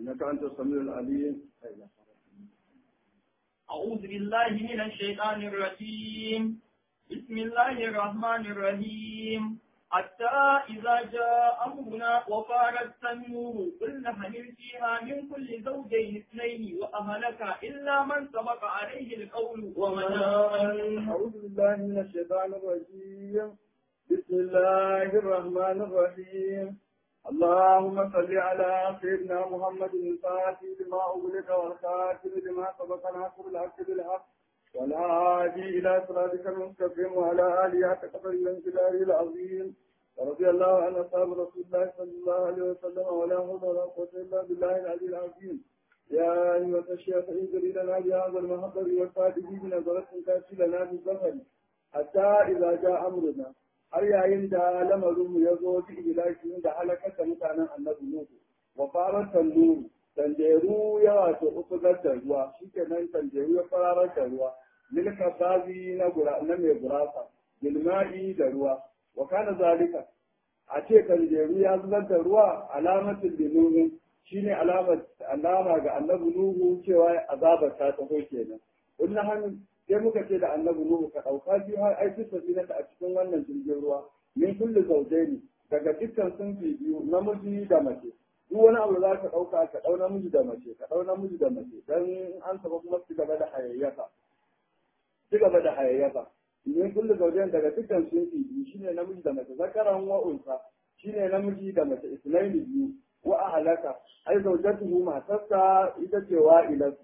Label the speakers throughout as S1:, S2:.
S1: إنك أنت السميع العليم
S2: أعوذ بالله من الشيطان الرجيم بسم الله الرحمن الرحيم حتى إذا جاء أمرنا وفارت النور قل نحمل فيها من كل زوجين اثنين وأهلك إلا من سبق عليه القول ومن آمن
S1: أعوذ بالله من الشيطان الرجيم بسم الله الرحمن الرحيم اللهم صل على سيدنا محمد الفاتح لما أغلق والخاتم لما سبق ناصر الحق بالحق والهادي إلى صراطك المستقيم وعلى آله حق قدر الانجلال العظيم ورضي الله عن أصحاب رسول الله صلى الله عليه وسلم ولا حول ولا قوة إلا بالله العلي العظيم يا أيها الشيخ انزل لنا بهذا المحضر والفاتح بنظرة كافي لنا بالظفر حتى إذا جاء أمرنا har yayin da lamarinmu ya zo fi ilashi da halakar da mutanen annabi Nuhu wa farar tannuru tanjeru ya wato ufugar da ruwa shikenan tanjeru ya fararar da ruwa milka bazi na gura na mai gurasa bilma'i da ruwa wa kana zalika a ce tanjeru ya zubar da ruwa alamatin linuhin shine alamar alama ga annabi Nuhu cewa azabar ta taho kenan wannan hannun sai muka ce da annabi Nuhu ka ɗauka biyu har ai duk safinata a cikin wannan jirgin ruwa min kulli zawjaini daga dukkan sunfi biyu namiji da mace duk wani abu za ka ɗauka ka ɗau namiji da mace ka ɗau namiji da mace dan an saba kuma ci gaba da hayayyafa ci gaba da hayayyafa min kulli zawjaini daga dukkan sunfi biyu shine namiji da mace zakaran wa unsa shine namiji da mace islaini biyu wa ahlaka ai zawjatuhu matarsa ita ce wa'ilatu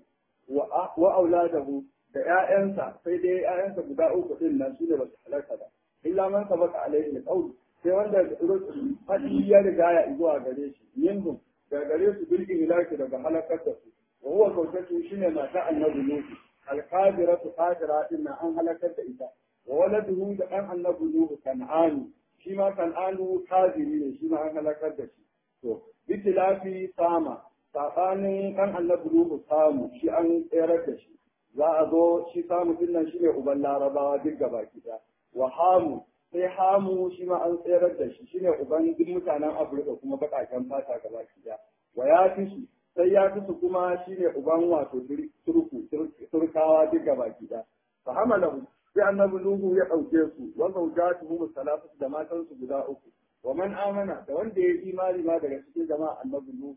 S1: wa auladahu da ‘ya'yansa sai dai ‘ya'yansa guda uku ɗin nan su ne ba su halarta ba. Illa man sabaka alaihi alqawl sai wanda faɗi ya riga ya zuwa gare shi yindum daga gare su bil ihlaki daga halakar da su. Wa huwa zawjatu shine mata annabi Nuhu al-qadiratu qadira din nan an halakar da ita. Wa waladuhu da ɗan annabi Nuhu kan'anu shi ma kan'anu kadiri ne shi ma an halakar da shi. To bitilafi sama saɓanin ɗan annabi Nuhu samu shi an tserar da shi. za a zo shi samu din nan shine uban larabawa duk gaba gida wa hamu sai hamu shi ma an tserar da shi shine uban duk mutanen afirka kuma baƙaƙen fata gaba gida wa ya fi su sai ya fi su kuma shine uban wato turku turkawa duk gaba gida fa hamalahu sai annabi nuhu ya ɗauke su wa zawjatuhum salatu da matansu guda uku wa man amana da wanda ya imani ma daga cikin jama'a annabi nuhu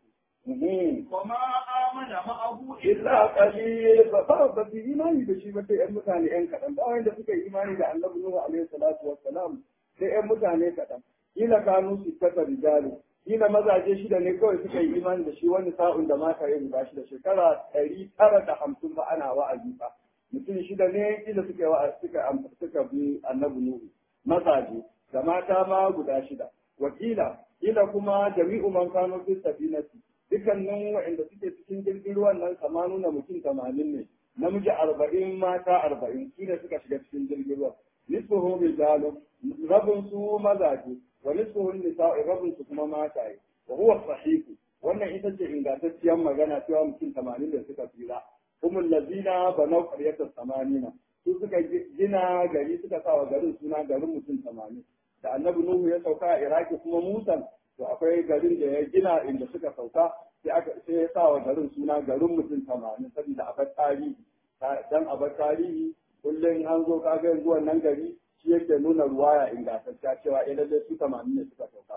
S2: وما آمن معه
S1: illa qalil ba ba ba su imani da shi ba sai ƴan mutane ƴan kaɗan ba wanda suka yi imani da annabi Nuhu alaihi salatu wassalam sai ƴan mutane kaɗan kila kanu su kasa rijalu kila mazaje shida ne kawai suka yi imani da shi wani sa'un da mata ya guda shi da shekara ɗari tara da hamsin ba ana wa'azi ba mutum shida ne kila suka yi wa'azi suka suka bi annabi Nuhu mazaje da mata ma guda shida wakila kila kuma jami'u man kanu fi safinati dukkanin waɗanda suke cikin jirgin ruwan nan kama nuna mutum tamanin ne namiji arba'in mata arba'in su ne suka shiga cikin jirgin ruwan nisfuhu rijalun rabin su mazaje wa nisfuhu nisa'u rabin su kuma mataye wa huwa sahihu wannan ita ce ingantacciyar magana cewa mutum tamanin da suka tsira humul lazina banau qaryatas samanina su suka gina gari suka sa wa garin suna garin mutum tamanin da annabi nuhu ya sauka a iraki kuma musan to akwai garin da ya gina inda suka sauka sai aka sai ya sa wa garin suna garin mutum tamanin saboda abar tarihi dan abar tarihi kullum an zo kaga yanzu wannan gari shi yake nuna ruwaya ingantacciya cewa eh lallai su tamanin ne suka sauka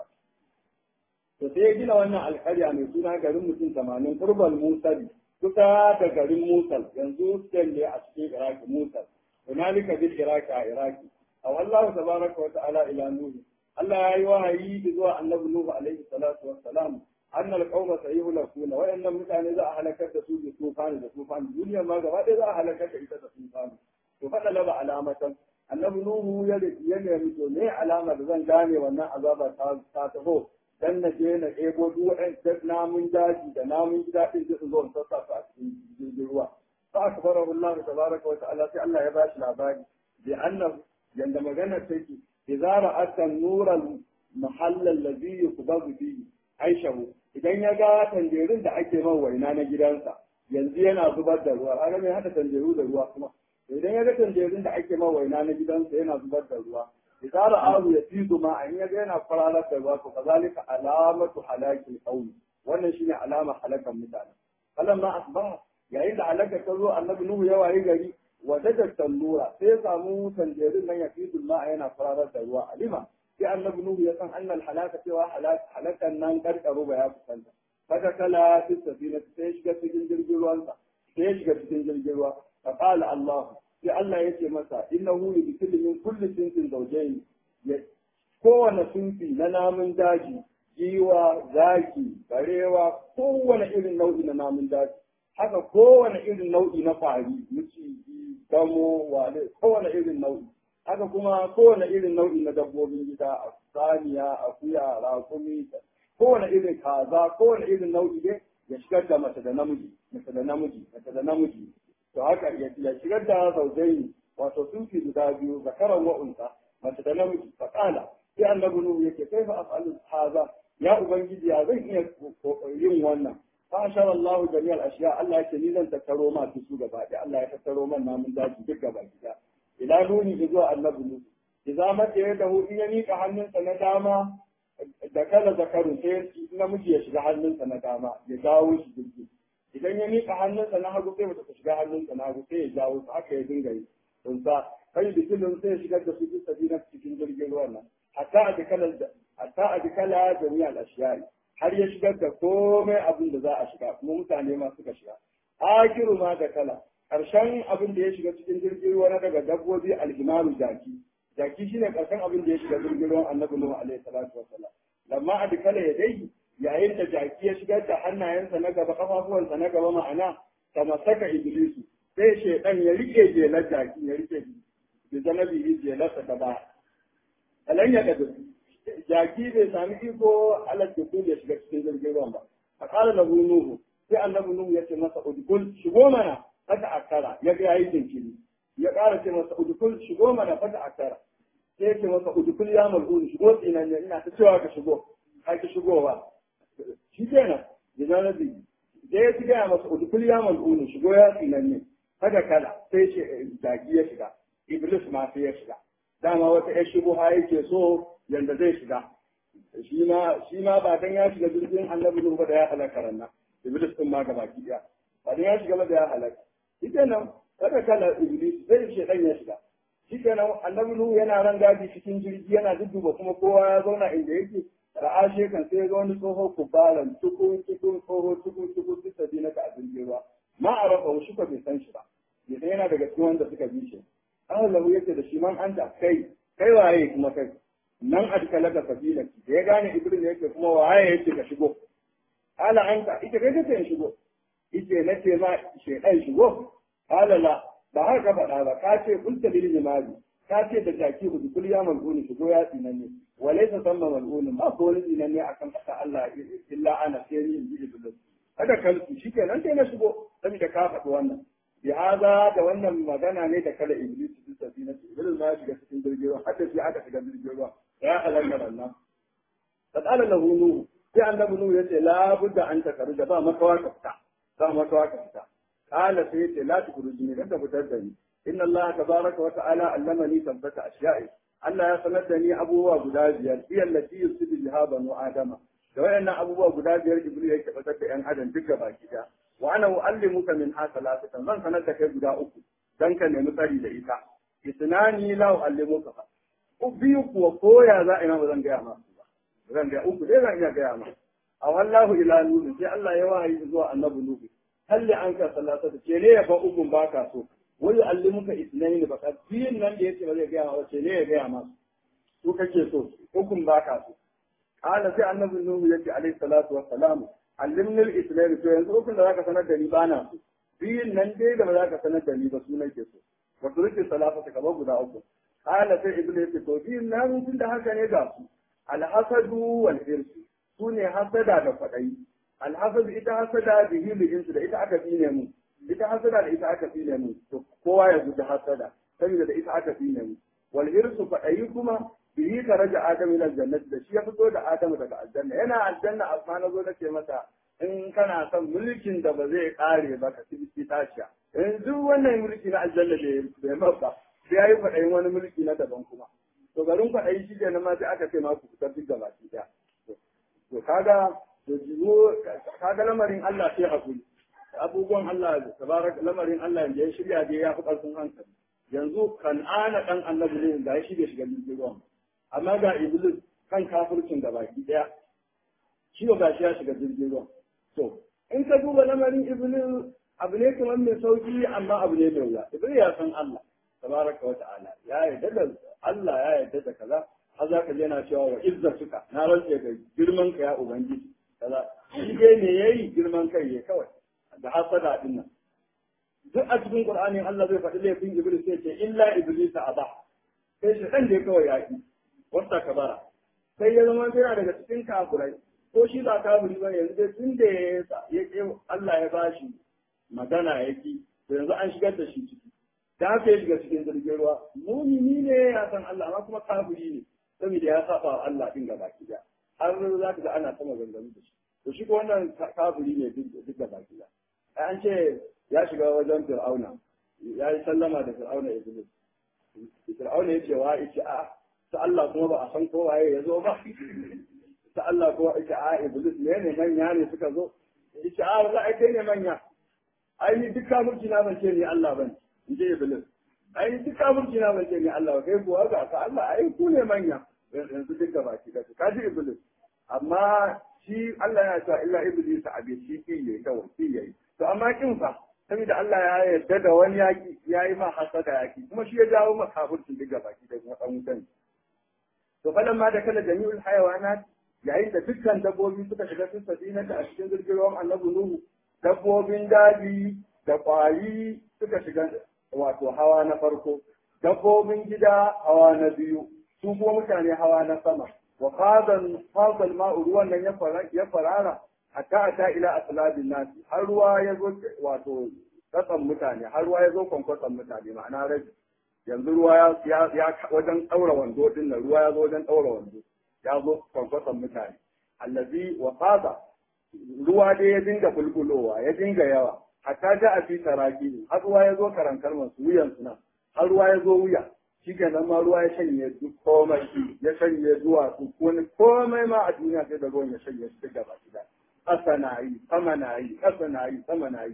S1: to sai ya gina wannan alkarya mai suna garin mutum tamanin kurbal musali kusa da garin musal yanzu stan ne a cikin iraki musal hunalika bil iraki a iraki a wallahu tabaraka wa ta'ala ila nuhu Allah ya yi wahayi zuwa annabi Nuhu alaihi salatu wassalam anna alqawma sayuhlakuna wa inna mutane za a halakar da su da tufani da tufani duniya ma gaba ɗaya za a halakar da ita da tufani to faɗa laba alamatan annabi Nuhu ya ya nemi to me alama da zan gane wannan azaba ta ta taho dan na je na ɗebo duk waɗannan namun daji da namun gida ɗin da su zo in sassa su a cikin jirgin ruwa fa akbarahu Allah tabaraka wa ta'ala sai Allah ya bashi labari bi annahu yanda magana take إذا رأت النور المحل الذي يقبض فيه عيشه idan ya ga tanjerun da ake man waina na gidansa yanzu yana zubar da ruwa ana mai hada tanjeru da ruwa kuma idan ya ga tanjerun da ake man waina na gidansa yana zubar da ruwa idan ra'ahu ya fi ma an ya ga yana kwararar da ruwa to kazalika alamatu halakil qawmi wannan shine alama halakan mutane falamma asbaha yayin da halaka ta zo annabi nuhu ya wayi gari wajada tallura sai ya samu tanjerin nan ya fi ma yana fararar da ruwa alima sai annabi nuhu ya san annal halaka cewa halakan nan karkaro ba ya kusanta fata kala fi safina sai shiga cikin jirgin ruwansa sai shiga cikin jirgin ruwa fa qala allah sai allah yace masa innahu yudkhilu min kulli sinfin zawjayn kowane sunfi na namun daji giwa zaki barewa kowane irin nau'i na namun daji haka kowane irin nau'i na fari miciji gamo wale kowane irin nau'i haka kuma kowane irin nau'i na dabbobin gida saniya akuya rakumi kowane irin kaza kowane irin nau'i ne ya shigar da mace da namiji mace da namiji mace da namiji to haka ya shigar da zaujaini wato sunfi guda biyu zakaran wa'unsa mace da namiji faƙala sai annabi nuhu yake kai fa af'alu haza ya ubangiji ya zan iya yin wannan fa ashara Allahu jami'al ashiya Allah yake ni zan tattaro ma su gaba ɗaya Allah ya tattaro man namun daji duk gaba gida ila nuni zuwa annabi nuhu idza mata ya dahu in ya mika hannunsa na dama da kala zakaru sai namiji ya shiga hannunsa na dama ya jawo shi jirgi idan ya mika hannunsa na hagu sai mata ta shiga hannunsa na hagu sai ya jawo su haka ya dinga yi kunsa kai bikilin sai ya shigar da su duk sabina cikin jirgin ruwan nan hatta a dikala hatta a dikala jami'al ashiyai har ya shigar da komai abin da za a shiga kuma mutane ma suka shiga akiru ma da kala karshen abin da ya shiga cikin jirgin ruwa na daga dabbobi alhimaru jaki jaki shine karshen abin da ya shiga jirgin ruwan annabi nuhu alaihi salatu wassalam lamma a dikala ya dai yayin da jaki ya shigar da hannayensa na gaba kafafuwansa na gaba ma'ana kama saka iblisu sai shaidan ya rike jelar jaki ya rike bi zanabi jelarsa ta baya alan ya kadu jaki bai sami iko alal dukul ya shiga cikin jirgin ruwan ba a kala lahu nuhu sai annabi nuhu ya ce masa udkul shigo mana fata akara ya ga yayi jinkiri ya kara ce masa udkul shigo mana fata akara sai ya ce masa udkul ya mal'un shigo tsinan ne ina ta cewa ka shigo ka ki shigowa shi kenan da zanabi da ya gaya masa udkul ya mal'un shigo ya tsinan ne kada kala sai ce jaki ya shiga iblis ma sai ya shiga dama wata ‘yar shubuha yake so yanda zai shiga. Shi ma ba dan ya shiga jirgin annabi Nuhu ba da ya halaka ranna. Iblis din ma gaba ki Ba dan ya shiga ba da ya halaka. Shi kenan kada kala Iblis zai shi dan ya shiga. Shi kenan annabi Nuhu yana ran gadi cikin jirgi yana dudduba kuma kowa ya zauna inda yake. Ra'a shekan sai ga wani tsoho kubalan tukun tukun tsoho tukun tukun su sabi na ka a jirgin ruwa. Ma a rafa shi ko bai san shi ba. Bai san yana daga cikin wanda suka bi shi. an lahu yake da shi man an da kai kai waye kuma kai nan a duka laka sabila da ya gane ibrin yake kuma waye yake ka shigo ala an ka ita kai kace shigo ite na ce ma shedan shigo ala la ba har ka faɗa ba ka ce kunta lil jima'i ka ce da jaki hudu kul ya mal'uni shigo ya tsinan ne walaysa samma mal'uni ma ko wani tsinan ne akan kasa Allah illa ana sai ni in ji iblis kada kalku shikenan sai na shigo saboda ka faɗi wannan bi haza da wannan magana ne da kala iblis su tafi na iblis ma shiga cikin jirgin ruwa hatta shi aka shiga jirgin ruwa ya halaka Allah fadala lahu nuhu sai annabi nuhu yace la budda an takaru da ba makawa ka fita ba makawa ka fita qala sai yace la tukhrijni kada fitar da ni inna Allah tabaraka wa ta'ala allamani tabbata ashiya'i Allah ya sanar da ni abubuwa guda biyar iya lati yusidu biha banu adama da wayannan abubuwa guda biyar iblis yake fitar da yan adam duka baki daya wa ana uallimuka min ha salasatan zan sanar da kai guda uku dan ka nemi tsari da ita isnani la uallimuka fa biyu kuwa koya za a yi ma ba zan gaya ma ba zan gaya uku dai zan iya gaya ma a wallahu ila nuhu sai Allah ya wahayi zuwa annabi nuhu halli an ka salasata ce ne ya fa ukun baka so wa yuallimuka isnani ba ka biyun nan da yace ba zai gaya ma ce ne ya gaya ma su kake so ukun baka so قال sai annabi nuhu yace alaihi salatu wassalamu allimni al-islam to yanzu ukun da zaka sanar da ni bana so biyun nan dai da ba zaka sanar da ni ba su nake so wa turki salata ka ba guda uku qala sai iblis to biyun nan tun da haka ne ga su al-hasadu wal hirsu su ne hasada da kwadayi al-hasadu ita hasada bihi lihinsu da ita aka fine mu ita hasada da ita aka fine mu to kowa ya guji hasada saboda da ita aka fine mu wal hirsu kwadayi kuma bihi ka raja Adamu ila jannati da shi ya fito da Adamu daga aljanna yana aljanna amma na zo nace masa in kana son mulkin da ba zai kare ba ka tibi tashiya in duk wannan mulki na aljanna bai bai mabba sai yayi faɗayin wani mulki na daban kuma to garin faɗayi shi kenan ma sai aka ce ma ku fitar duk gaba ki da to kaga to jibo kaga lamarin Allah sai hakuri abubuwan Allah tabarak lamarin Allah da ya shirya da ya fi karfin hankali yanzu kan'ana dan annabi ne da shi bai shiga jirgin ruwan amma ga iblis kan kafircin da baki daya shi ba shi ya shiga jirgin ruwan to in ka duba lamarin iblis abu ne kamar mai sauki amma abu ne mai wuya iblis ya san Allah tabaraka wa ta'ala ya yarda da Allah ya yarda da kaza har za ka je yana cewa wa izzatuka na rantse ga girman ka ya ubangiji kaza shi dai ne yayi girman kai ya kawai da hasada din nan duk a cikin qur'anin Allah zai faɗi laifin iblis sai ce illa iblis aba sai shi dan da kawai ya ki wasta kabara sai ya zama yana daga cikin kafirai ko shi ba kafiri ba yanzu dai tun da ya ke Allah ya bashi magana yaki to yanzu an shigar da shi ciki da haka ya shiga cikin jirgin ruwa mumini ne ya san Allah amma kuma kafiri ne saboda ya saba wa Allah din gaba ki har za ka ga ana sama gangami da shi to shi ko wannan kafiri ne duk gaba ki an ce ya shiga wajen fir'auna ya yi sallama da fir'auna iblis fir'auna ya ce wa yace a ta Allah kuma ba a san ko waye ya zo ba ta Allah kuma yace a iblis ne ne manya ne suka zo yace a wala ai kai ne manya ai ni duk kafirci na ban ce ni Allah ban in je iblis ai ni duk kafirci na ban ce ni Allah ba kai kuwa ga ka Allah ai ku ne manya yanzu duk gaba ki da ka ji iblis amma shi Allah yana cewa illa iblis a bai shi ki yayi kawai ki yayi to amma kin fa saboda Allah ya yarda da wani yaki ya yi ma hasada yaki kuma shi ya jawo ma kafircin duk gaba ki da kuma dan wutan to falan ma da kala jami'ul hayawanat yayin da dukkan dabbobi suka shiga sun sadina a cikin jirgin ruwan annabi nuhu dabbobin daji da kwari suka shiga wato hawa na farko dabbobin gida hawa na biyu su kuma mutane hawa na sama wa fadan fadal ma'u ruwan nan ya farara hatta ata ila aslabin nasi har ruwa ya zo wato katsan mutane har ruwa ya zo kwankwasan mutane ma'ana rabi yanzu ruwa ya ya wajen daura wando din nan ruwa ya zo wajen daura wando ya zo kwankwasan mutane allazi wa fada ruwa dai ya dinga bulbulowa ya dinga yawa hatta ja a fi taraki har ruwa ya zo karankar masu wuyan su nan har ruwa ya zo wuya shi nan ma ruwa ya shanye duk komai ya shanye zuwa su wani komai ma a duniya sai da ruwan ya shanye su duk gaba gida ƙasa na yi sama na yi ƙasa na yi sama na yi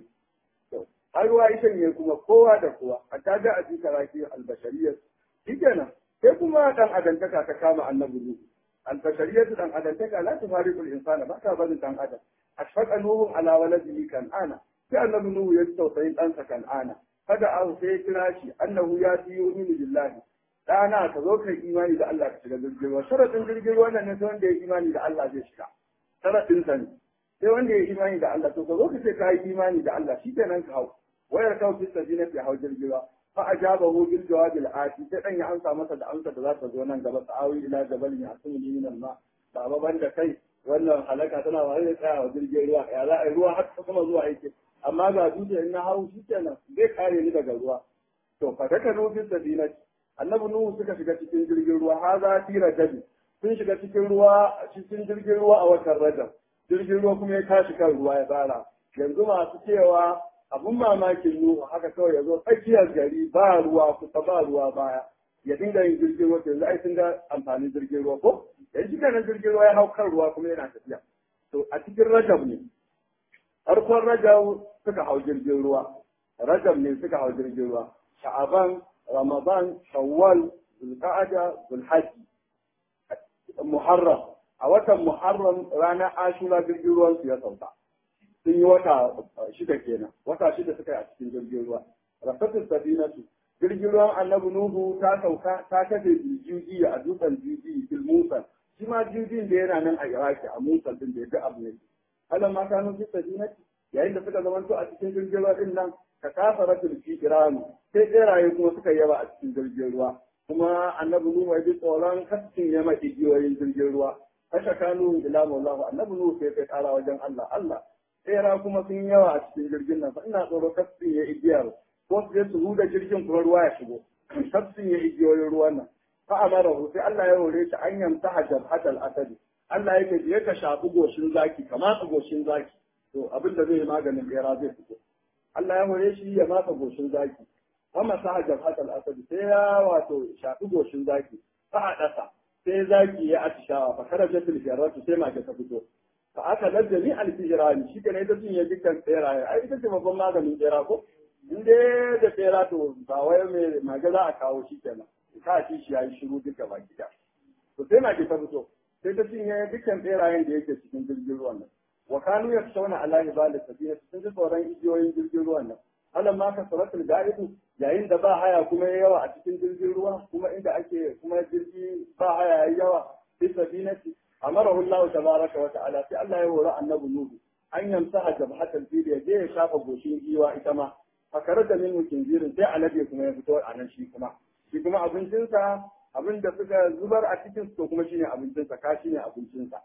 S1: har ruwa ya shanye kuma kowa da kowa hatta ja a fi taraki albashariyar shi kenan sai kuma dan adantaka ta kama annabi nuhu البشرية دان أدن لا تفارق الإنسان ما كان بدن دان أدن أشفق نوح على ولده كان أنا كأن نوح يستوصين أنت كان أنا هذا أو سيكراشي أنه ياتي يؤمن بالله أنا تذوق إيماني لله الله كشغل بالجل وشرط الجل وأنا نسوان دي إيماني لله الله جيشكا شرط إنسان sai wanda ya imani da Allah to ka zo ka ce ka yi imani da Allah shi kenan ka hau wayar kawo fi sajina fi hau jirgiwa fa ajabahu bil jawab al ati sai dan ya amsa masa da amsa da za ta zo nan gaba sa'awi ila jabalin ya asmuni min al ma ba ban da kai wannan halaka tana wani da tsaya wa jirgin ruwa ya za a yi ruwa har ta kuma zuwa yake amma ga dutse in na hau shi kenan zai kare ni daga ruwa to fa daga nufin sabina annabi nuhu suka shiga cikin jirgin ruwa ha za fi rajabi sun shiga cikin ruwa cikin jirgin ruwa a watan rajab jirgin ruwa kuma ya tashi kan ruwa ya tsara yanzu masu cewa abun mamakin nuhu haka kawai ya zo tsakiyar gari ba ruwa kusa ba ruwa baya ya dinga yin jirgin ruwa yanzu ai sun ga amfanin jirgin ruwa ko yanzu shi kenan jirgin ruwa ya hau kan ruwa kuma yana tafiya to a cikin rajab ne farkon rajab suka hau jirgin ruwa rajab ne suka hau jirgin ruwa sha'aban ramadan shawwal zulqa'ada zulhajji muharram a watan muharram ranar ashura jirgin ruwan su ya sauka sun yi wata shida kenan wata shida suka yi a cikin jirgin ruwa rafatul sabinatu jirgin ruwan annabi nuhu ta sauka ta kafe juji a dutsen juji fil musa shi ma jujin da yana nan a iraki a musa din da ya abu ne alam ma kanu fi sabinati yayin da suka zamanto a cikin jirgin ruwa din nan ka kafa ratul fi iranu sai tseraye kuma suka yaba a cikin jirgin ruwa kuma annabi nuhu ya ji tsoron kascin ya mai igiyoyin jirgin ruwa kasha kanu ila maulahu annabi nuhu sai kai kara wajen Allah Allah tsera kuma sun yawa a cikin jirgin nan ina tsoro kascin ya igiyar ko su je su huda jirgin kuma ruwa ya shigo kascin ya igiyoyin ruwan nan fa amarahu sai Allah ya hore shi an yamta hajar hatal asadi Allah yake je ka shafi goshin zaki ka matsa goshin zaki to abin da zai yi maganin tsera zai fito Allah ya hore shi ya matsa goshin zaki amma sa hajar hatal asadi sai ya wato shafi goshin zaki fa a ɗasa sai zaki ya atishawa fa karaja fil jarratu sai mage ta fito fa aka lazzami al-fijrani shi ne ita cinye dukkan tseraye ai ita ce babban maganin tsera ko in dai da tsera to ba wai mai mage za a kawo shi kenan ka ci shi yayi shiru duka baki da to sai mage ta fito sai ta cinye dukkan tserayen da yake cikin jirgin ruwan nan wa kanu yakshawna ala ibali sabina sun ji tsoron igiyoyin jirgin ruwan nan alam ma kasaratul ga'idu yayin da ba haya kuma yayi yawa a cikin jirgin ruwa kuma inda ake kuma jirgi ba haya yayi yawa fi sabinati amarahu Allah tabaraka wa ta'ala sai Allah ya hore annabi Nuhu an yamsa jabhatal fil ya je ya shafa goshin giwa ita ma fakar da min kinzirin sai alade kuma ya fito a nan shi kuma shi kuma abincinsa abin da suka zubar a cikin su kuma shine abincinsa ka shine abincinsa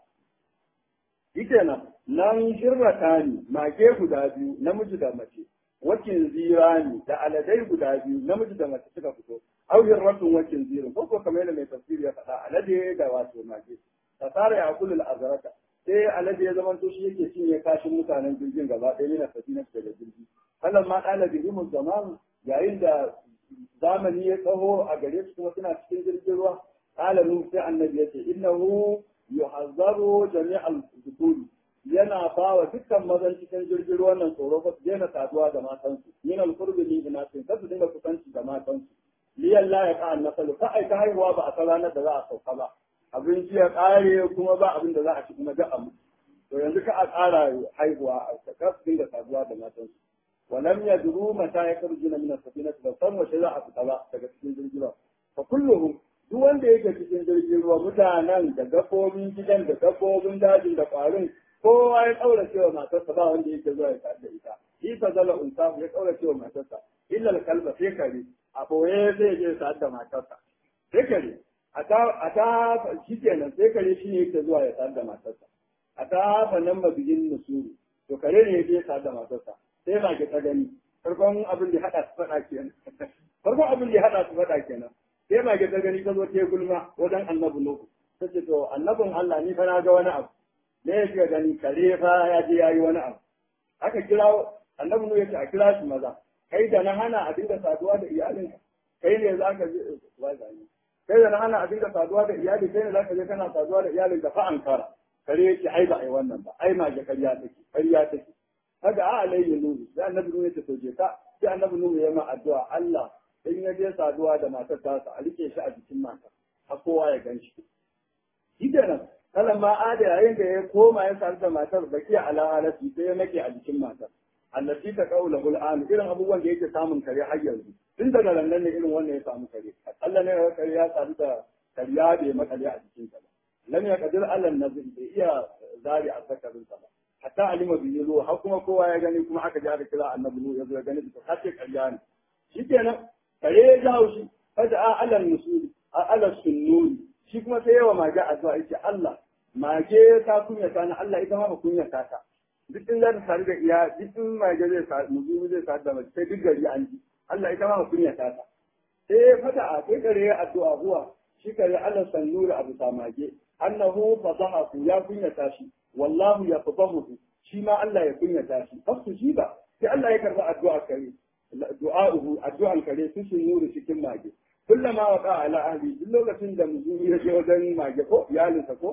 S1: ita nan nan shirrata ne mage guda biyu namiji da mace wakin zirani da aladai guda biyu namiji da mace suka fito au hirratun wakin zirin ko ko kamar yadda mai tafsiri ya faɗa alade da wato mage fasara ya kullu al'azrata sai alade ya zama to shi yake cinye kashin mutanen jirgin gaba ɗaya yana safina daga jirgi wannan ma ɗala bihimun zaman yayin da zamani ya tsaho a gare su kuma suna cikin jirgin ruwa ƙala nu sai annabi ya ce innahu yuhazzaru jami'al dhukuri yana ba wa dukkan mazan cikin jirgin ruwan nan tsoro ba su daina saduwa da matansu min al-qurbi min inatin kasu dinga kusanci da matansu liyan la ya ka'a nasalu ka aika haihuwa ba a san ranar da za a sauka ba abinci ya ƙare kuma ba abin da za a ci kuma da amu to yanzu ka a ƙara haihuwa a kasu dinga saduwa da matansu ولم يدروا متى يخرجون من السفينة فصم وشذا أفتبا daga cikin jirgin ruwa fa kulluhum duk wanda yake cikin jirgin ruwa mutanen da dabbobin gidan da dabbobin dajin da ƙwarin kowa ya kaura cewa matarsa ba wanda yake zuwa ya da ita shi fa zala unsa ya kaura cewa matarsa illa kalba sai kare a boye zai je sa da matarsa sai kare a ta a ta shikenan sai kare shi ne yake zuwa ya sa da matarsa a ta fa nan mabigin nusuru to kare ne yake sa da matarsa sai ba ki ta gani farkon abin da hada su faɗa kenan farkon abin da hada su faɗa kenan sai ba ki ta gani ta zo ta gulma wajen annabi nuhu ta ce to annabin Allah ni fa na ga wani abu me ya ga gani kare fa ya je ya yi wani abu aka kira annabi nuhu ya ce a kira shi maza kai da na hana a dinga saduwa da iyalin kai ne za ka je kai da na hana a dinga saduwa da iyali kai ne za ka je kana saduwa da iyalin da fa an kara kare ya ce ai ba ai wannan ba ai ma ga kariya take kariya take haka a alayhi nuhu sai annabi nuhu ya ce to je ka sai annabi nuhu ya ma addu'a Allah in ya je saduwa da matar tasa a rike shi a jikin matar har kowa ya gan shi shi kenan kalan ma ada yayin da ya koma ya sadu da matar baki ala halati sai ya nake a jikin matar allati ta qaula hul an irin abubuwan da yake samun kare har yanzu tun daga nan ne irin wannan ya samu kare Allah ne ya kare ya sadu da kariya bai makale a jikin sa lam ya qadir allan nazir bai iya zari a zakarin sa ba hatta alima bi yazo har kuma kowa ya gani kuma aka ji aka kira annabi nu yazo ya gani to kace kariya ne shikenan kare ya jawo shi fada a alal musuli a alal sunnuri shi kuma sai yawa mage addu'a yace Allah mage ta kunyata ni Allah ita ma ba kunyata ta duk in za ta sadu da iya duk in mage zai sadu muzu zai sadu da mace sai duk gari an ji Allah ita ma ba kunyata ta sai fada a sai kare ya addu'a huwa shi kare Allah sannuri abu ta mage annahu fadahu ya kunyata shi wallahu ya fadahu shi ma Allah ya kunyata shi fasu shi ba sai Allah ya karba addu'a kare du'a'uhu addu'an kare su sun nuri cikin mage kullama waqa ala ahli duk lokacin da muzuri ya je wajen mage ko iyalinsa ko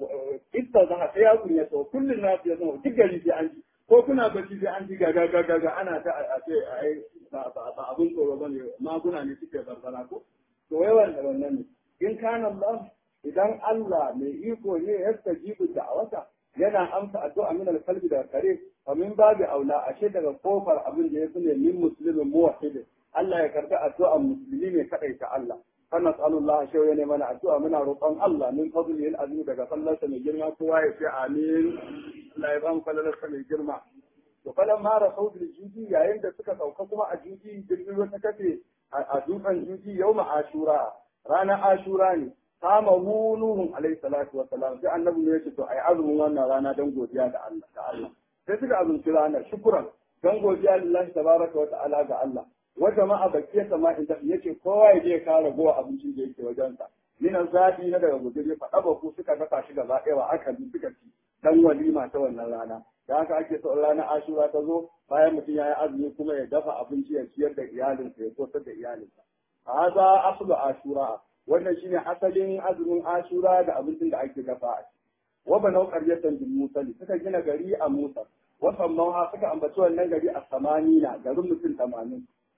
S1: ita za ta ya kunya to kullun na ya zama duk gari sai an ji ko kuna bacci sai an ji gaga gaga ga ana ta a ce ai ba abun tsoro bane maguna ne suke barbara ko to yawan da wannan ne in kana Allah idan Allah mai iko ne ya stajibu da'awata yana amsa addu'a min al-qalbi da kare fa min babu aula ashe daga kofar abin da ya fi ne min muslimin muwahhid Allah ya karbi addu'a musulmi ne kadai ta Allah fa nas'alullah shi ya ne mana addu'a muna roƙon Allah min fadlihi al-azim daga sallarsa mai girma kowa ya ce amin Allah ya ban fallarsa mai girma to falan ma rasau bil judi yayin da suka sauka kuma a judi jirgin ruwa ta kafe a dutsen judi yawma ashura ranar ashura ne kama hu nuhun alaihi salatu wa salam sai annabi ne yace to ai azumin wannan rana dan godiya da Allah da Allah sai suka azumci ranar shukran dan godiya lillahi tabaraka wa ta'ala ga Allah wa jama'a bakiya sama inda yace kowa ya je ka ragowa abincin da yake wajen sa min zabi na daga gudure fa daba ku suka dafa shi gaba ɗaya wa aka bi suka ci dan walima ta wannan rana da haka ake so ranar ashura ta zo bayan mutum ya yi azumi kuma ya dafa abinci ya ciyar da iyalinsa ya kosar da iyalinsa haza aslu ashura wannan shine asalin azumin ashura da abincin da ake dafa a ciki wa banau qaryatan bil musali suka gina gari a musa wa sammaha suka ambaci wannan gari a samanina garin mutum 80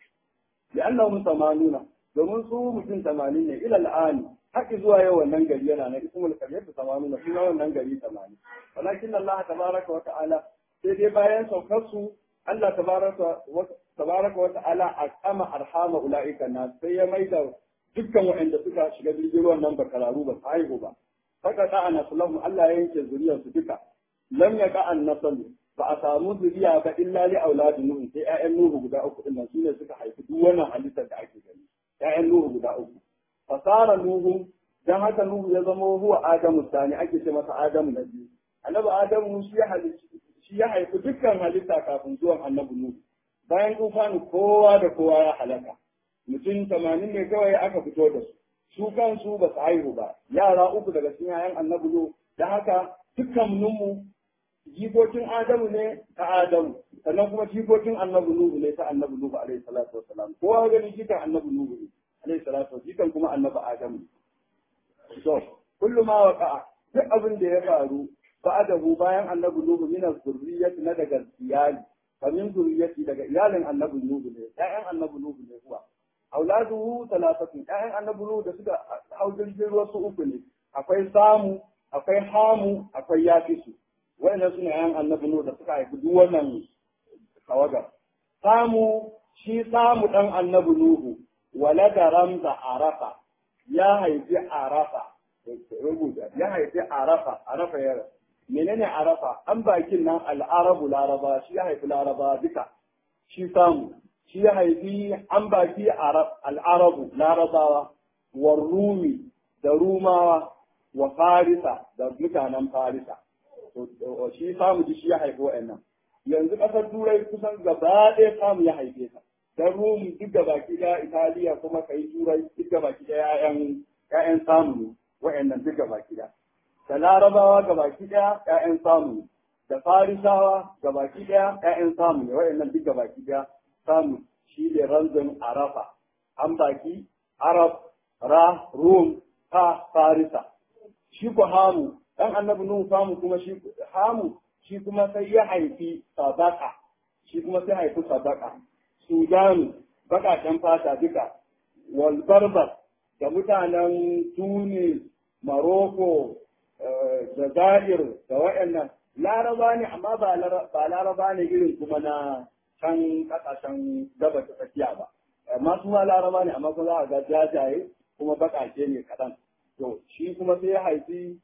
S1: لأنهم ثمانون domin su mutum tamanin ne ila al'ani haƙi zuwa yau wannan gari yana na ismul karyar da tamanin na suna wannan gari tamanin walakin Allah tabaraka wa ta'ala sai dai bayan saukar su Allah tabaraka wa ta'ala a kama arhama ula'ika na sai ya maida dukkan waɗanda suka shiga jirgin ruwan nan ba kararu ba su haihu ba saka da ana sulahu Allah ya yanke zuriyar su duka lam yaqa an nasalu ba a samu zuriya ba illa li auladi nuhu sai ƴaƴan nuhu guda uku din nan sune suka haifi duk wannan halittar da ake gani ƴaƴan nuhu guda uku fasara nuhu dan haka nuhu ya zama huwa adamu sani ake ce masa adamu na biyu annabi adamu shi ya shi ya haifi dukkan halitta kafin zuwan annabi nuhu bayan tufani kowa da kowa ya halaka mutum tamanin ne kawai aka fito da su su kansu ba su haihu ba yara uku daga cikin yayan annabi nuhu da haka dukkan mu jikokin Adamu ne ta Adamu sannan kuma jikokin annabi Nuhu ne ta annabi Nuhu alaihi salatu wassalam kowa gani jikan annabi Nuhu ne alaihi salatu jikan kuma annabi Adamu to kullu ma waqa duk abin da ya faru ba'adahu bayan annabi Nuhu min zurriyyati na daga iyali kamin zurriyyati daga iyalin annabi Nuhu ne ƴaƴan annabi Nuhu ne kuwa auladuhu talatatu ƴaƴan annabi Nuhu da suka hau jirgin ruwa su uku ne akwai samu akwai hamu akwai yafisu wa'annan suna yan annabi Nuhu da suka haifi duk wannan tawaga samu shi samu dan annabi Nuhu walada ramza arafa ya haifi arafa rubuta ya haifi arafa arafa ya menene arafa an bakin nan al'arabu laraba shi ya haifi laraba duka shi samu shi ya haifi an baki al'arabu larabawa wa rumi da rumawa wa farisa da mutanen farisa shi samu ji shi ya haifi wa'annan yanzu ƙasar turai kusan gaba ɗaya samu ya haife ta dan rum duk da baki ɗaya italiya kuma kai turai duk da baki ɗaya ƴaƴan ƴaƴan samu ne wa'annan duk da baki ɗaya da larabawa ga baki ɗaya ƴaƴan samu ne da farisawa ga baki ɗaya ƴaƴan samu ne wa'annan duk da baki ɗaya samu shi ne ranzan arafa an baki arab ra rum ta farisa shi ku hamu dan annabi nuhu samu kuma shi hamu shi kuma sai ya haifi sadaka shi kuma sai haifi sadaka sudan bakaken fata duka wal barbar da mutanen tunis maroko jazair da waɗannan laraba ne amma ba laraba ne irin kuma na can kasashen gaba ta tsakiya ba amma su ma laraba ne amma kuma za a ga jajaye kuma bakake ne kaɗan to shi kuma sai ya haifi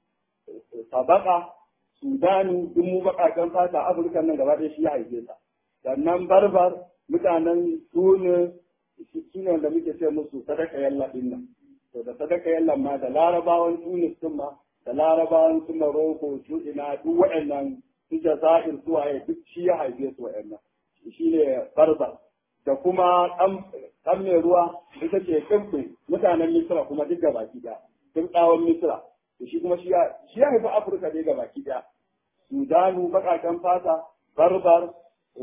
S1: sabaka sudanu duk mu bakaken fata afirka nan gaba ɗaya shi ya haife ta sannan barbar mutanen tunis su ne wanda muke ce musu sadaka yalla din nan to da sadaka yalla ma da larabawan tunis din ma da larabawan su maroko su ina duk waɗannan su jazair su waye duk shi ya haife su waɗannan shi ne barbar da kuma ɗan mai ruwa ita ce kimfin mutanen misra kuma duk gabaki ɗaya kimɗawan misra to shi kuma shi ya haifi afirka dai gabaki ɗaya sudanu baƙaƙen fata barbar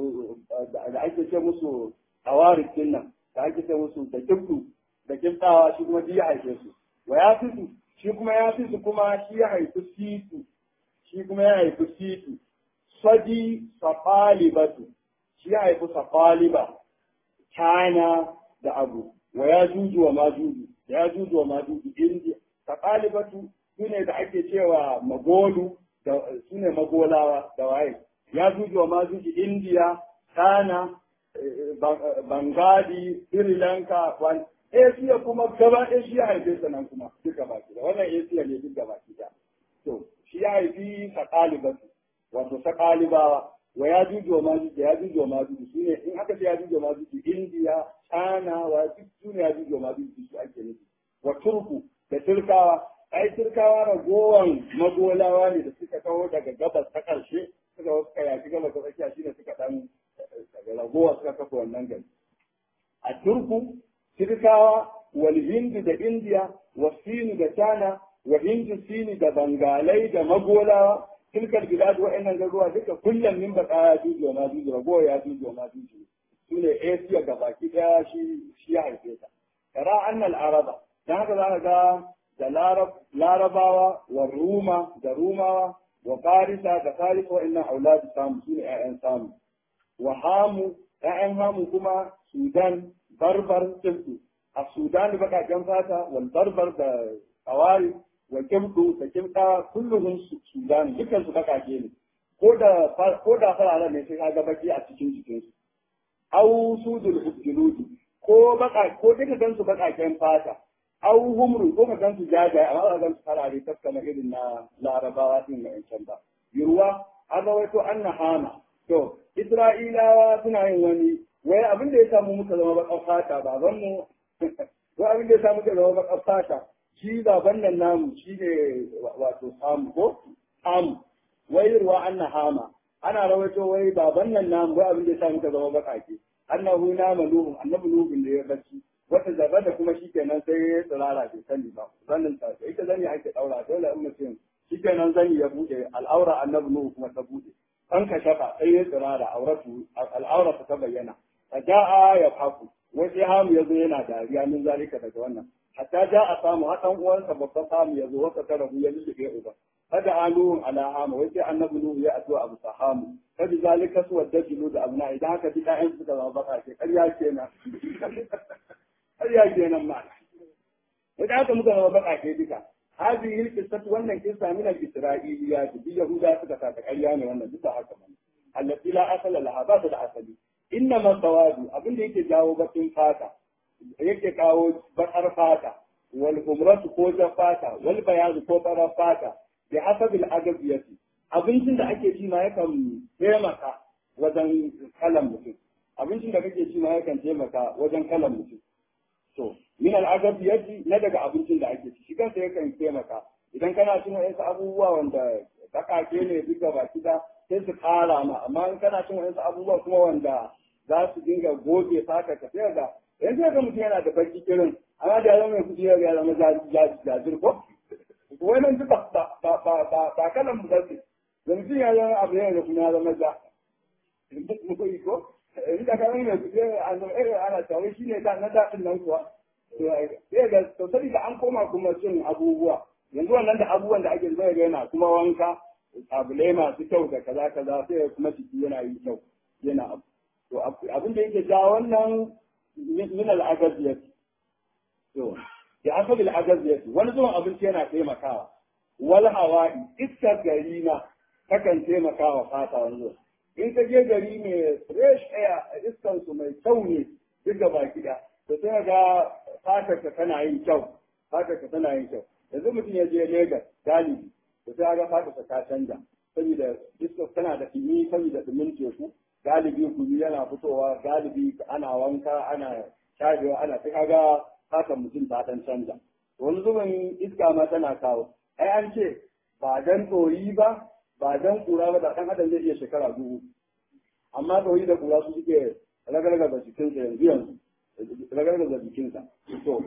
S1: da ake ce musu tawarik din nan da ake ce musu da kibdu da kibdawa shi kuma ya haife su wa ya fitu shi kuma ya fitu kuma shi ya haifi situ shi kuma ya haifi situ sadi safalibatu shi ya haifi safaliba china da abu wa ya juju wa majuju ya juju wa majuju india safalibatu su ne da ake cewa magolu da su ne magolawa da waye ya juju wa majuju india china Bangadi, Sri Lanka, wani Asia kuma gaba ɗaya shi ya haife sa nan kuma duka baki da wannan Asia ne duka baki da. To shi ya haifi sakalibatu wato sakalibawa wa ya juju wa majuju ya juju wa majuju su ne in aka ce ya juju wa majuju India, China wa duk su ne ya juju wa majuju su ake nufi. Wa Turku da Turkawa ai Turkawa ragowan magolawa ne da suka kawo daga gabas ta ƙarshe suka wasu kayaki gabas ta tsakiya shine suka ɗan daga ragowa suka kafa wannan gari. A Turku, Turkawa, wal Hindu da Indiya, wa Sinu da China, wa Hindu Sini da Bangalai da Magolawa, tilkar bilad wa'annan garuwa duka kullum min baka ya juju wa majuju ragowa ya juju wa majuju. Su ne Asia ga baki ɗaya shi shi ya haife ta. Tara annal Araba, dan haka za ka ga da Larabawa wa Ruma da Rumawa wa farisa da farisa wa'annan auladu samu su ne 'ya'yan samu wa hamu 'ya'yan hamu kuma sudan barbar tilku a sudan baƙaƙen fata wal barbar da kawari wa kimdu da kimda kulluhum sudan dukkan su baƙaƙe ne ko da ko da fararen ne sai kaga baki a cikin jikin su aw sudul hujjuludi ko baka ko duka gan su baƙaƙen fata aw humru ko ka gan su jajaye amma ba gan su farare taskama irin na larabawa din na yancan ba yurwa an rawaito anna hama to isra'ilawa suna yin wani wai abin da ya samu muka zama baƙar fata baban mu wai abin da ya samu muka zama baƙar fata shi baban nan namu shi ne wato samu ko samu wai ruwa anna hama ana rawaito wai baban nan namu wai abin da ya samu muka zama baƙaƙe annahu na maluhum annabi nuhun da ya bacci wata zaba da kuma shikenan sai ya tsirara bai sani ba zannin ta ita zani ake daura dole in mutum shikenan zani ya bude al'aura annabi nuhu kuma ta bude an ka shafa sai ya tsirara auratu al'aura ta bayyana faja'a ya faku wai sai hamu yazo yana dariya min zalika daga wannan hatta ja'a samu hadan uwansa babban samu yazo waka tarahu ya lullube uba kada anuhun ala hama wai sai annabi nuhu ya addu'a abu sahamu kada zalika su wadda jilu da abuna idan haka duk ƴaƴan suka zama baka ce ƙarya kenan ƙarya kenan ma idan haka muka zama baka ce duka هذه القصة وانا قصة من الإسرائيليات دي يهودا سكتا تقريا ne wannan duka haka man التي لا أصل لها ba ta da asali إنما السواد abin da yake jawo bakin fata yake kawo bakar fata wal humratu ko jan fata wal bayadu ko farar fata bi hasabil adabiyati abincin da ake ci ma yakan taimaka wajen kalan mutum abincin da kake ci ma yakan taimaka wajen kalan mutum to min al'adab yaji na daga abincin da ake ci shi kansa yakan taimaka idan kana cin wasu abubuwa wanda bakake ne duka baki da sai su kara ma amma in kana cin wasu abubuwa kuma wanda za su dinga goge fata ka sai ga yanzu ga mutum yana da baki kirin amma da ya zama mai kudi ya zama jajir ko wannan duka ba ba ba ba kalan mu bace da mutum ya zama abu ne da kuma ya zama ja ko inda ka zama mai kudi ana tawai shine da na daɗin nan kuwa sai ga sosai da an koma kuma cin abubuwa yanzu wannan da abubuwan da ake zai ga yana kuma wanka sabulai masu kyau da kaza kaza sai kuma ciki yana yi kyau yana abu to abin da yake ja wannan min al-agaziyat to ya asabi al-agaziyat wani zuwan abinci yana taimakawa wal hawa'i iskar gari na takan taimakawa fata wani zuwa in ka je gari mai fresh air iskar su mai kyau ne duk da baki da to sai ga fatar ka tana yin kyau fatar ka tana yin kyau yanzu mutum ya je Lagos galibi to sai ga fatar ka ta canja saboda iskar tana da dumi saboda dumin teku galibi gumi yana fitowa galibi ana wanka ana shajewa ana sai kaga fatar mutum ta dan canja wani zubin iska ma tana kawo ai an ce ba dan tsoyi ba ba dan kura ba da dan adam zai iya shekara dubu amma tsoyi da kura su suke ragargaza jikinsa yanzu yanzu ragargaza jikinsa to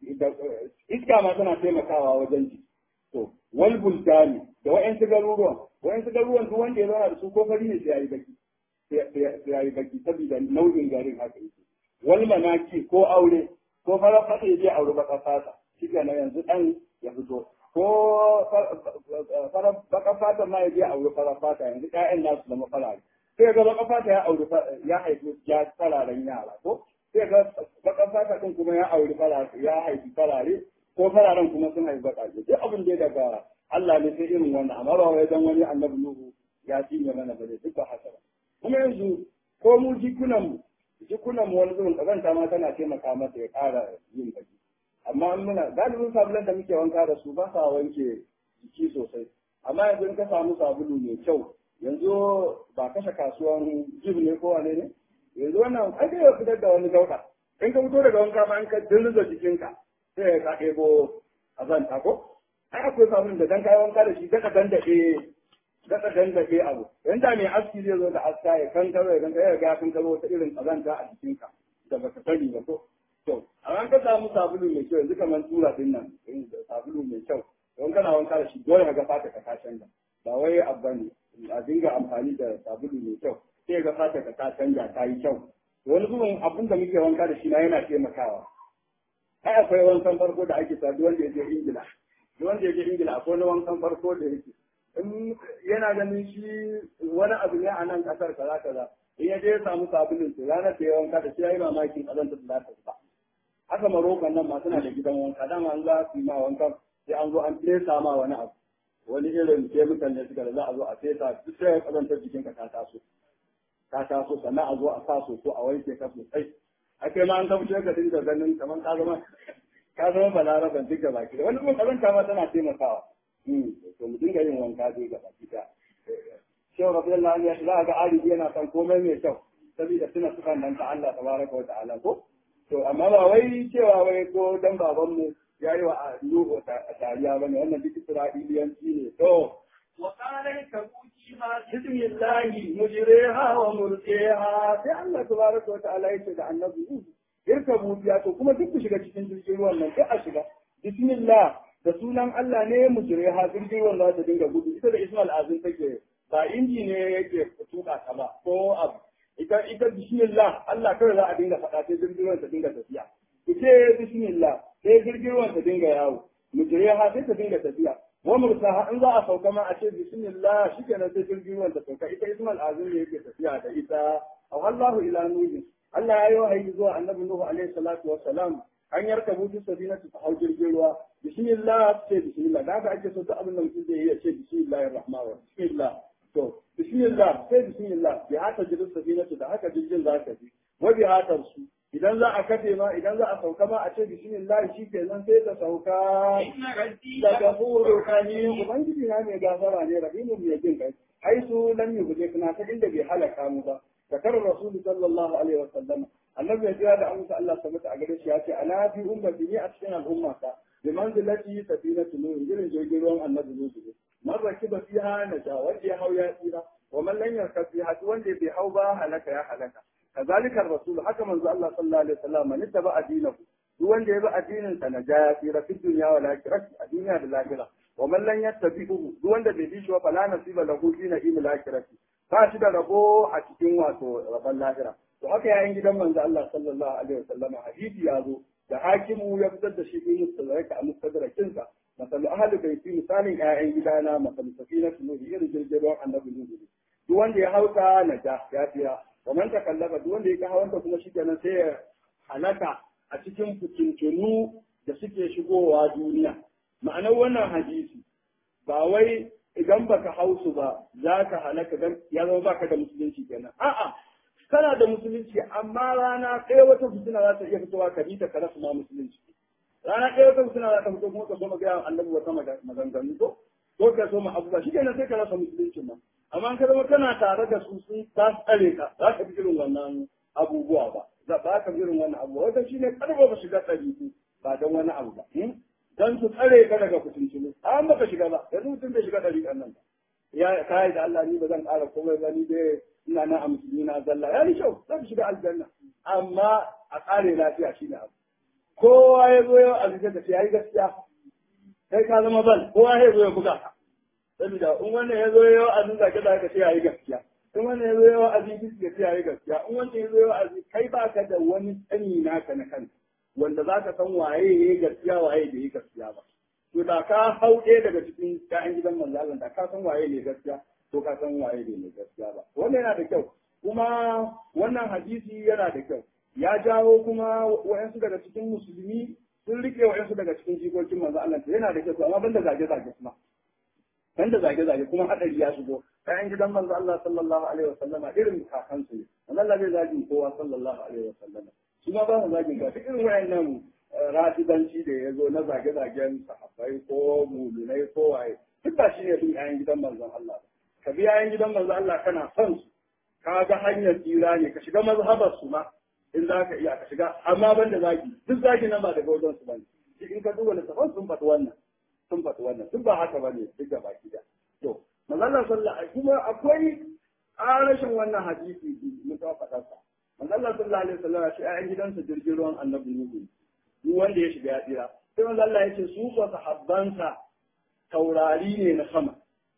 S1: iska ma tana taimakawa wajen ji to wal bulgani da wa'yan garuruwan wa'yan garuruwan duk wanda ya zauna da su ko fari ne sai yayi baki sai yayi baki saboda nau'in garin haka yake wal manaki ko aure ko fara fata ya je aure baka fata shi na yanzu dan ya fito ko fara baka fata ma ya je aure fara fata yanzu ƴaƴan nasu zama farare sai ga baka fata ya aure ya haifi ya fararen yara ko sai ga bakan fata din kuma ya auri farare ya haifi farare ko fararen kuma sun haifi baƙaƙe duk abin da daga Allah ne sai irin wannan amma ba wai dan wani annabi Nuhu ya cinye mana bane duk ba haka ba kuma yanzu ko mu jikunan mu jikunan mu wani zuwan kazanta ma tana taimaka masa ya ƙara yin baki amma in muna galibin sabulan da muke wanka da su ba sa wanke jiki sosai amma yanzu in ka samu sabulu mai kyau yanzu ba kashe kasuwan jib ne ko wane ne yanzu wannan ai sai ya fitar da wani gauda in ka fito daga wanka ma in ka dirza jikinka sai ka ɗebo azanta ko ai akwai sabulun da dan kai wanka da shi daga dandade daga dandade abu yan da mai aski zai zo da aska ya kankaro ya kankaro ya ga kankaro wata irin azanta a jikinka da baka sani ba ko to amma ka samu sabulu mai kyau yanzu kamar tura din nan sabulu mai kyau don kana wanka da shi dole ka ga fata ka ta canza ba wai abba ne a dinga amfani da sabulu mai kyau sai ga fata ka ta canja ta yi kyau wani zuwan abin da muke wanka da shi na yana taimakawa ai akwai wankan farko da ake sa wanda ya je ingila wanda ya je ingila akwai wani wankan farko da yake in yana ganin shi wani abu ne a nan kasar kaza kaza in ya je ya samu sabulin su ranar da ya wanka da shi ya yi mamakin kazanta da za ta ba haka marokan nan ma suna da gidan wanka dama an za su yi ma wanka sai an zo an fesa ma wani abu wani irin kemikal ne suka da za a zo a fesa duk sai ya kazanta jikinka ta taso ta taso sannan a zo a sa soso a wanke ka sosai a kai ma an kamce ka dinga ganin kamar ka zama ka zama balaraban duk da baki da wani kuma kazanta ma tana taimakawa to mu dinga yin wanka dai ga baki da shehu rabi Allah ya za ga alibi yana son komai mai kyau saboda suna suka nan ta Allah tabaraka wa ta'ala ko to amma ba wai cewa wai ko dan baban mu yayi wa Nuhu tariya bane wannan duk Isra'iliyanci ne to
S2: وقال اركبوا فيها
S1: بسم الله مجريها ومرسيها sai Allah tabaraka wa ta'ala yace da annabi Nuhu irkabu biya to kuma duk ku shiga cikin jirgin ruwan nan sai a shiga bismillah da sunan Allah ne mujriha jirgin ruwan za ta dinga gudu ita da Ismail Azim take ba inji ne yake tuka ta ba ko abu ita ita bismillah Allah kawai za a dinga faɗa sai jirgin ruwan ta dinga tafiya ku ce bismillah sai jirgin ruwan ta dinga yawo mujriha sai ta dinga tafiya wa mursaha in za a sauka ma a ce bismillah shikenan sai jirgin ruwan ta sauka ita Ismail Azim ne yake tafiya da ita aw Allahu ila nuhi Allah ya yi wahayi zuwa annabi Nuhu alaihi salatu wa salam an yarka butu sabinatu ta hau jirgin ruwa bismillah ce bismillah da haka ake so duk abin da mutum zai yi ya ce bismillahir rahmanir rahim bismillah to bismillah sai bismillah bi haka jirgin sabinatu da haka jirgin za ka bi wa bi haka su idan za a kafe ma idan za a sauka ma a ce bismillah shi kenan sai ta sauka
S2: إن ربي
S1: da gafuru rahim ubangiji na mai gafara ne rahimun mai jin kai ai su lam yubde kana ta inda bai halaka mu ba zakar rasul sallallahu alaihi wasallam annabi ya jira da amsa Allah sabata a gare shi ya ce ala bi ummati ni a cikin al'umma ta bi manzilati safinatu nuh irin jirgin ruwan annabi nuh ne man rakiba fiha naja wanda ya hau ya tsira wa man lam yarkab fiha wanda bai hau ba halaka ya halaka kazalika rasul haka manzo Allah sallallahu alaihi wasallam man taba adinahu duk wanda ya bi addinin sa na ya tsira fi duniya wa lakirati a duniya da lahira wa man lam yattabi'uhu duk wanda bai bi shi wa fala nasiba lahu fi na'imil lakirati ba shi da rabo a cikin wato rabon lahira to haka yayin gidan manzo Allah sallallahu alaihi wasallam hadisi ya zo da hakimu ya fitar da shi fi mustadraka a mustadrakin sa masalu ahli baiti misalin ƴaƴan gidana masalu safinatu nuhi irin jirgin ruwan annabi nuhu duk wanda ya hauka na ja ya tsira wa man takallaba duk wanda ya hawanta kuma shi kenan sai ya halaka a cikin fitintunu da suke shigowa duniya ma'anar wannan hadisi ba wai idan baka hausu ba za ka halaka dan ya zama baka da musulunci kenan a'a kana da musulunci amma rana ɗaya wata fitina za ta iya fitowa ka bi ta ka rasa ma musulunci rana ɗaya wata fitina za ta fito kuma ka so magana annabi wata maganganu ko ko ka so ma abubuwa shi kenan sai ka rasa musulunci ma amma ka zama kana tare da su sun ta tsare ka za ka bi irin wannan abubuwa ba za ba ka bi irin wannan abubuwa wata shine karba ba shiga ɗabi'u ba don wani abu ba dan su tsare ka daga fitintunu an baka shiga ba yanzu mutum bai shiga ɗariƙan nan ba ya kai da Allah ni ba zan ƙara komai ba ni dai ina na a musulmi na zalla ya ni kyau zan shiga aljanna amma a ƙare lafiya shine abu kowa ya zo yau a zuciya da ya yi gaskiya kai ka zama bal kowa ya zo ya buga ka saboda in wannan ya zo yau a zuciya ka da ka ce ya yi gaskiya in wannan ya zo yau a zuciya ka ce ya yi gaskiya in wannan ya zo yau a zuciya kai ba ka da wani tsani naka na kanka wanda za ka san waye ya yi gaskiya waye bai yi gaskiya ba to da ka hau ɗaya daga cikin ƴaƴan gidan manzo Allah da ka san waye ne gaskiya to ka san waye ne gaskiya ba wannan yana da kyau kuma wannan hadisi yana da kyau ya jawo kuma wa'yansu daga cikin musulmi sun rike wa'yansu daga cikin jikokin manzo Allah yana da kyau amma banda zage zage kuma banda zage zage kuma hadari ya shigo ƴaƴan gidan manzo Allah sallallahu alaihi wasallama irin kakansu ne manzo Allah bai zagi kowa sallallahu alaihi wasallama su ma ba su zagin ba duk irin wayannan rafidanci da ya zo na zage-zagen sahabbai ko mulunai ko waye duk ba shi ne bin yayan gidan manzon Allah ka bi yayan gidan manzon Allah kana son su ka ga hanyar tsira ne ka shiga mazhabar su ma in za ka iya ka shiga amma ban da zagi duk zagi nan ba daga wajen su bane shi in ka duba littafin sun faɗi wannan sun faɗi wannan duk ba haka bane duk da baki da to manzon Allah sallallahu alaihi kuma akwai rashin wannan hadisi mun ta faɗa sa manzo Allah sallallahu alaihi wasallam shi ayan gidansa jirgin ruwan annabi Nuhu duk wanda ya shiga ya tsira sai manzo Allah ya ce su ko sahabbansa taurari ne na sama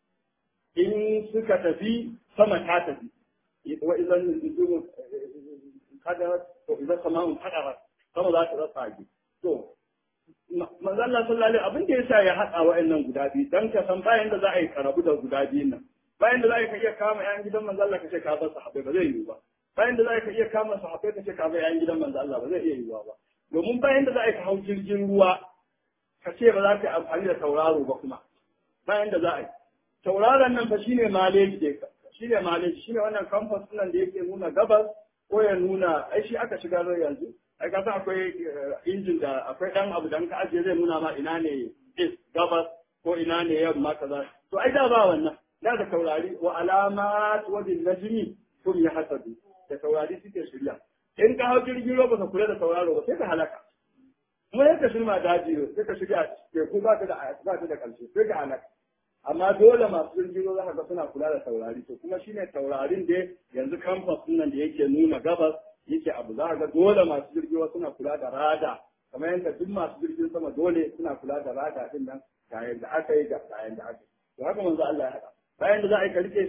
S1: in suka tafi sama ta tafi wa idan nujumu kada to idan sama'un hadarat sama za ta rasa ki to manzo Allah sallallahu alaihi abin da yasa ya haɗa wa'annan guda biyu dan ka san bayan da za a yi karabu da guda biyun nan bayan da za ka iya kama ƴan gidan manzo Allah ka ce ka bar sahabbai ba zai yiwu ba bayan da za ka iya kama sahabbai ka ce ka bar ƴan gidan manzo Allah ba zai iya yiwuwa ba domin bayan da za ka hau jirgin ruwa ka ce ba za ka yi amfani da tauraro ba kuma bayan da za a yi tauraron nan fa shine maleji da shine maleji shine wannan compass nan da yake nuna gabas ko ya nuna ai shi aka shiga zai yanzu ai ka san akwai injin da akwai dan abu dan ka ajiye zai nuna ma ina ne east gabas ko ina ne yamma kaza to ai da ba wannan da da taurari wa alamat wa bil najmi kum yahsadu da taurari suke shirya in ka hau jirgin ruwa baka kula da tauraro ba sai ka halaka kuma yadda shirma daji sai ka shiga teku ba ta da ba ta da karshe sai ka halaka amma dole masu jirgin ruwa zaka ga suna kula da taurari to kuma shine taurarin da yanzu campus nan da yake nuna gabas yake abu za ga dole masu jirgin ruwa suna kula da rada kamar yadda duk masu jirgin sama dole suna kula da rada din nan kayan da aka yi da kayan da aka yi to haka manzo Allah ya haɗa bayan da za a yi ka rike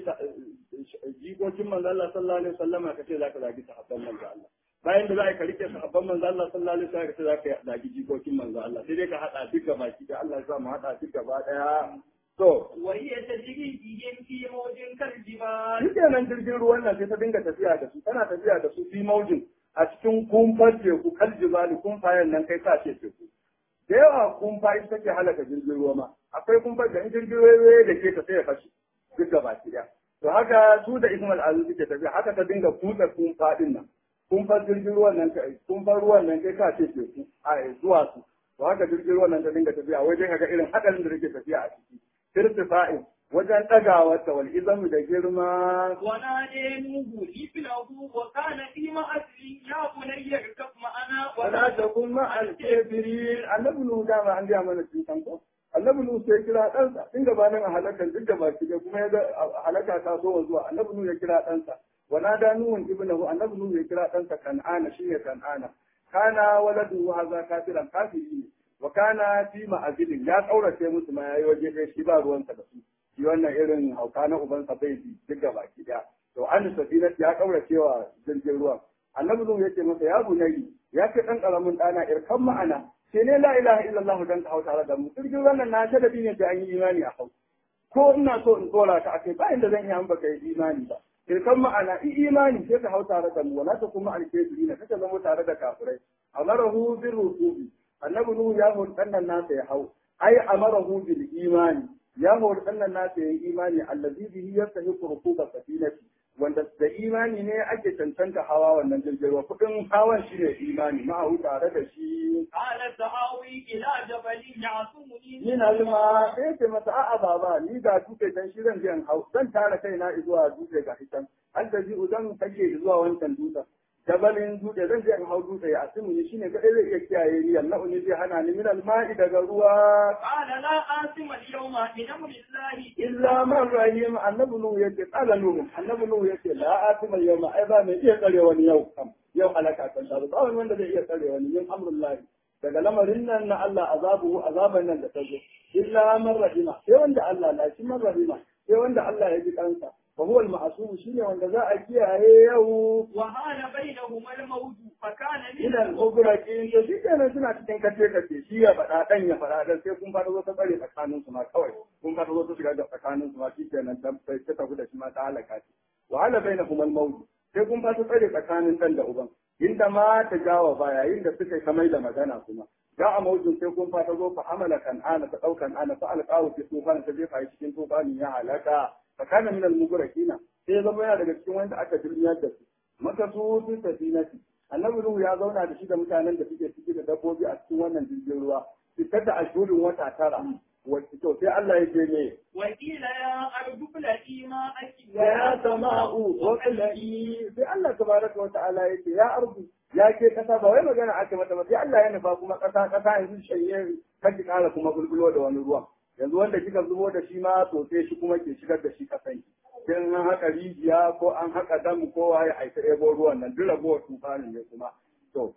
S1: jikokin manzo Allah sallallahu alaihi wasallama ka ce zaka zagi sahabban manzo Allah bayan da za a yi ka rike sahabban manzo Allah sallallahu alaihi wasallam ka ce zaka zagi jikokin manzo Allah sai dai ka hada duk gaba ki da Allah ya sa mu hada duk gaba daya to
S2: وهي تجري بهم في موج كالجبال
S1: shi kenan jirgin ruwan nan sai ta dinga tafiya da su tana tafiya da su fi maujin a cikin kumfar teku kal jibali kumfayen nan kai sa ce teku da yawa kumfa ita take halaka jirgin ruwa ma akwai kumfar da in jirgin ruwa da ke ta sai ya fashe duk gaba ki daya to haka su da ismail azu suke tafiya haka ta dinga kutsa kumfa din nan kumfar jirgin ruwan nan kai kumfar ruwan nan kai sa ce teku a zuwa su to haka jirgin ruwan nan ta dinga tafiya wai dai kaga irin hadarin da take tafiya a ciki irtifa'in wajen ɗagawarta wal izamu da girma
S2: ونادي نوح ابنه وكان في مأسر يا بني اركب معنا
S1: wala takun ma al-kafirin annabi nu da ma an ga mana cikin ko annabi nu sai kira ɗansa in gabanin a halakar duk da baki da kuma ya ga halaka ta zo zuwa annabi nu ya kira ɗansa wana da nuhun ibnahu annabi nu ya kira ɗansa kan'ana shi ne kan'ana kana waladu haza kafiran kafiri ne wa kana fi ma'azilin ya kaurace musu ma yayi waje ɗaya shi ba ruwansa da su shi wannan irin hauka na ubansa bai bi duk da baki da to an safina ya kaurace wa jirgin ruwan annabi nuhu yace masa ya bunayi ya ce dan karamin dana irkan ma'ana ce ne la ilaha illallah dan ka hau tare da mu jirgin wannan na sharafi ne da an yi imani a hau ko ina so in tsora ka akai ba inda zan yi an baka yi imani ba irkan ma'ana i imani sai ka hau tare da mu wala ta kuma alkebiri na kaka zama tare da kafirai amarahu bir rusubi annabi nuhu ya hori ɗannan nasa ya hau ai amarahu bil imani ya hori ɗannan nasa ya yi imani allazi bihi yastahiqu rukuba safinati wanda da imani ne ake cancanta hawa wannan jirgin ruwa kudin hawan shi ne imani ma'ahu tare da shi
S2: قال سآوي إلى جبل يعصمني
S1: ni na lima sai ce masa a'a baba ni ga dutse dan shi zan je in hau zan tara kaina zuwa dutse ga hitan an da ji zan kake zuwa wancan dutsen jabalin dutse zan je in hau dutse ya asimu ni shine kadai zai iya kiyaye ni yallahu ni zai hana ni min alma'i daga ruwa
S2: قال لا آسم اليوم من أمر الله
S1: illa man rahim annabi nuhu yace qala nuhu annabi nuhu yace la atima yawma ai ba mai iya tsare wani yau kam yau halaka kan da ba wani wanda zai iya tsare wani yin amrullahi daga lamarin nan na Allah azabu azaban nan da ta zo illa man rahima sai wanda Allah na shi man rahima sai wanda Allah ya ji kansa fa huwa al-ma'sum shine wanda za a kiyaye yau
S2: وهان بينهما الموج فكان من
S1: ila al-ugraqin to shi kenan suna cikin kace kace shi ya faɗa dan ya faɗa dan sai kun fara zo ta tsare tsakanin su ma kawai kun fara zo ta shiga da tsakanin su ma shi kenan dan sai ta tafi da shi ma ta halaka shi wa hala bainahum al-mawt sai kun fara tsare tsakanin dan da uban inda ma ta jawa ba yayin da suka kamar da magana kuma ga a mawjin sai kun fata zo fa hamala kan'ana ta daukan ana fa alqawu fi tufan ta jefa shi cikin tufanin ya halaka fa kana min al-mughraqina sai ya zama yana daga cikin wanda aka dirmiyar da su maka su fi safinati annabi nuhu ya zauna da shi da mutanen da suke ciki da dabbobi a cikin wannan jirgin ruwa fitar da ashurin wata tara wacce to sai Allah ya ce ne
S2: وقيل يا أرض ابلعي ماءك
S1: ya sama'u wa qala'i sai Allah tabaraka wa ta'ala ya ce ya ardu ya ke kasa ba wai magana aka mata ba sai Allah ya nufa kuma kasa kasa yanzu shanye kaji kara kuma bulbulo da wani ruwa yanzu wanda kika zubo da shi ma to sai shi kuma ke shigar da shi kasan in an haka rijiya ko an haka dam ko waye aika ebo ruwan nan duk ragowar tufanin ne kuma to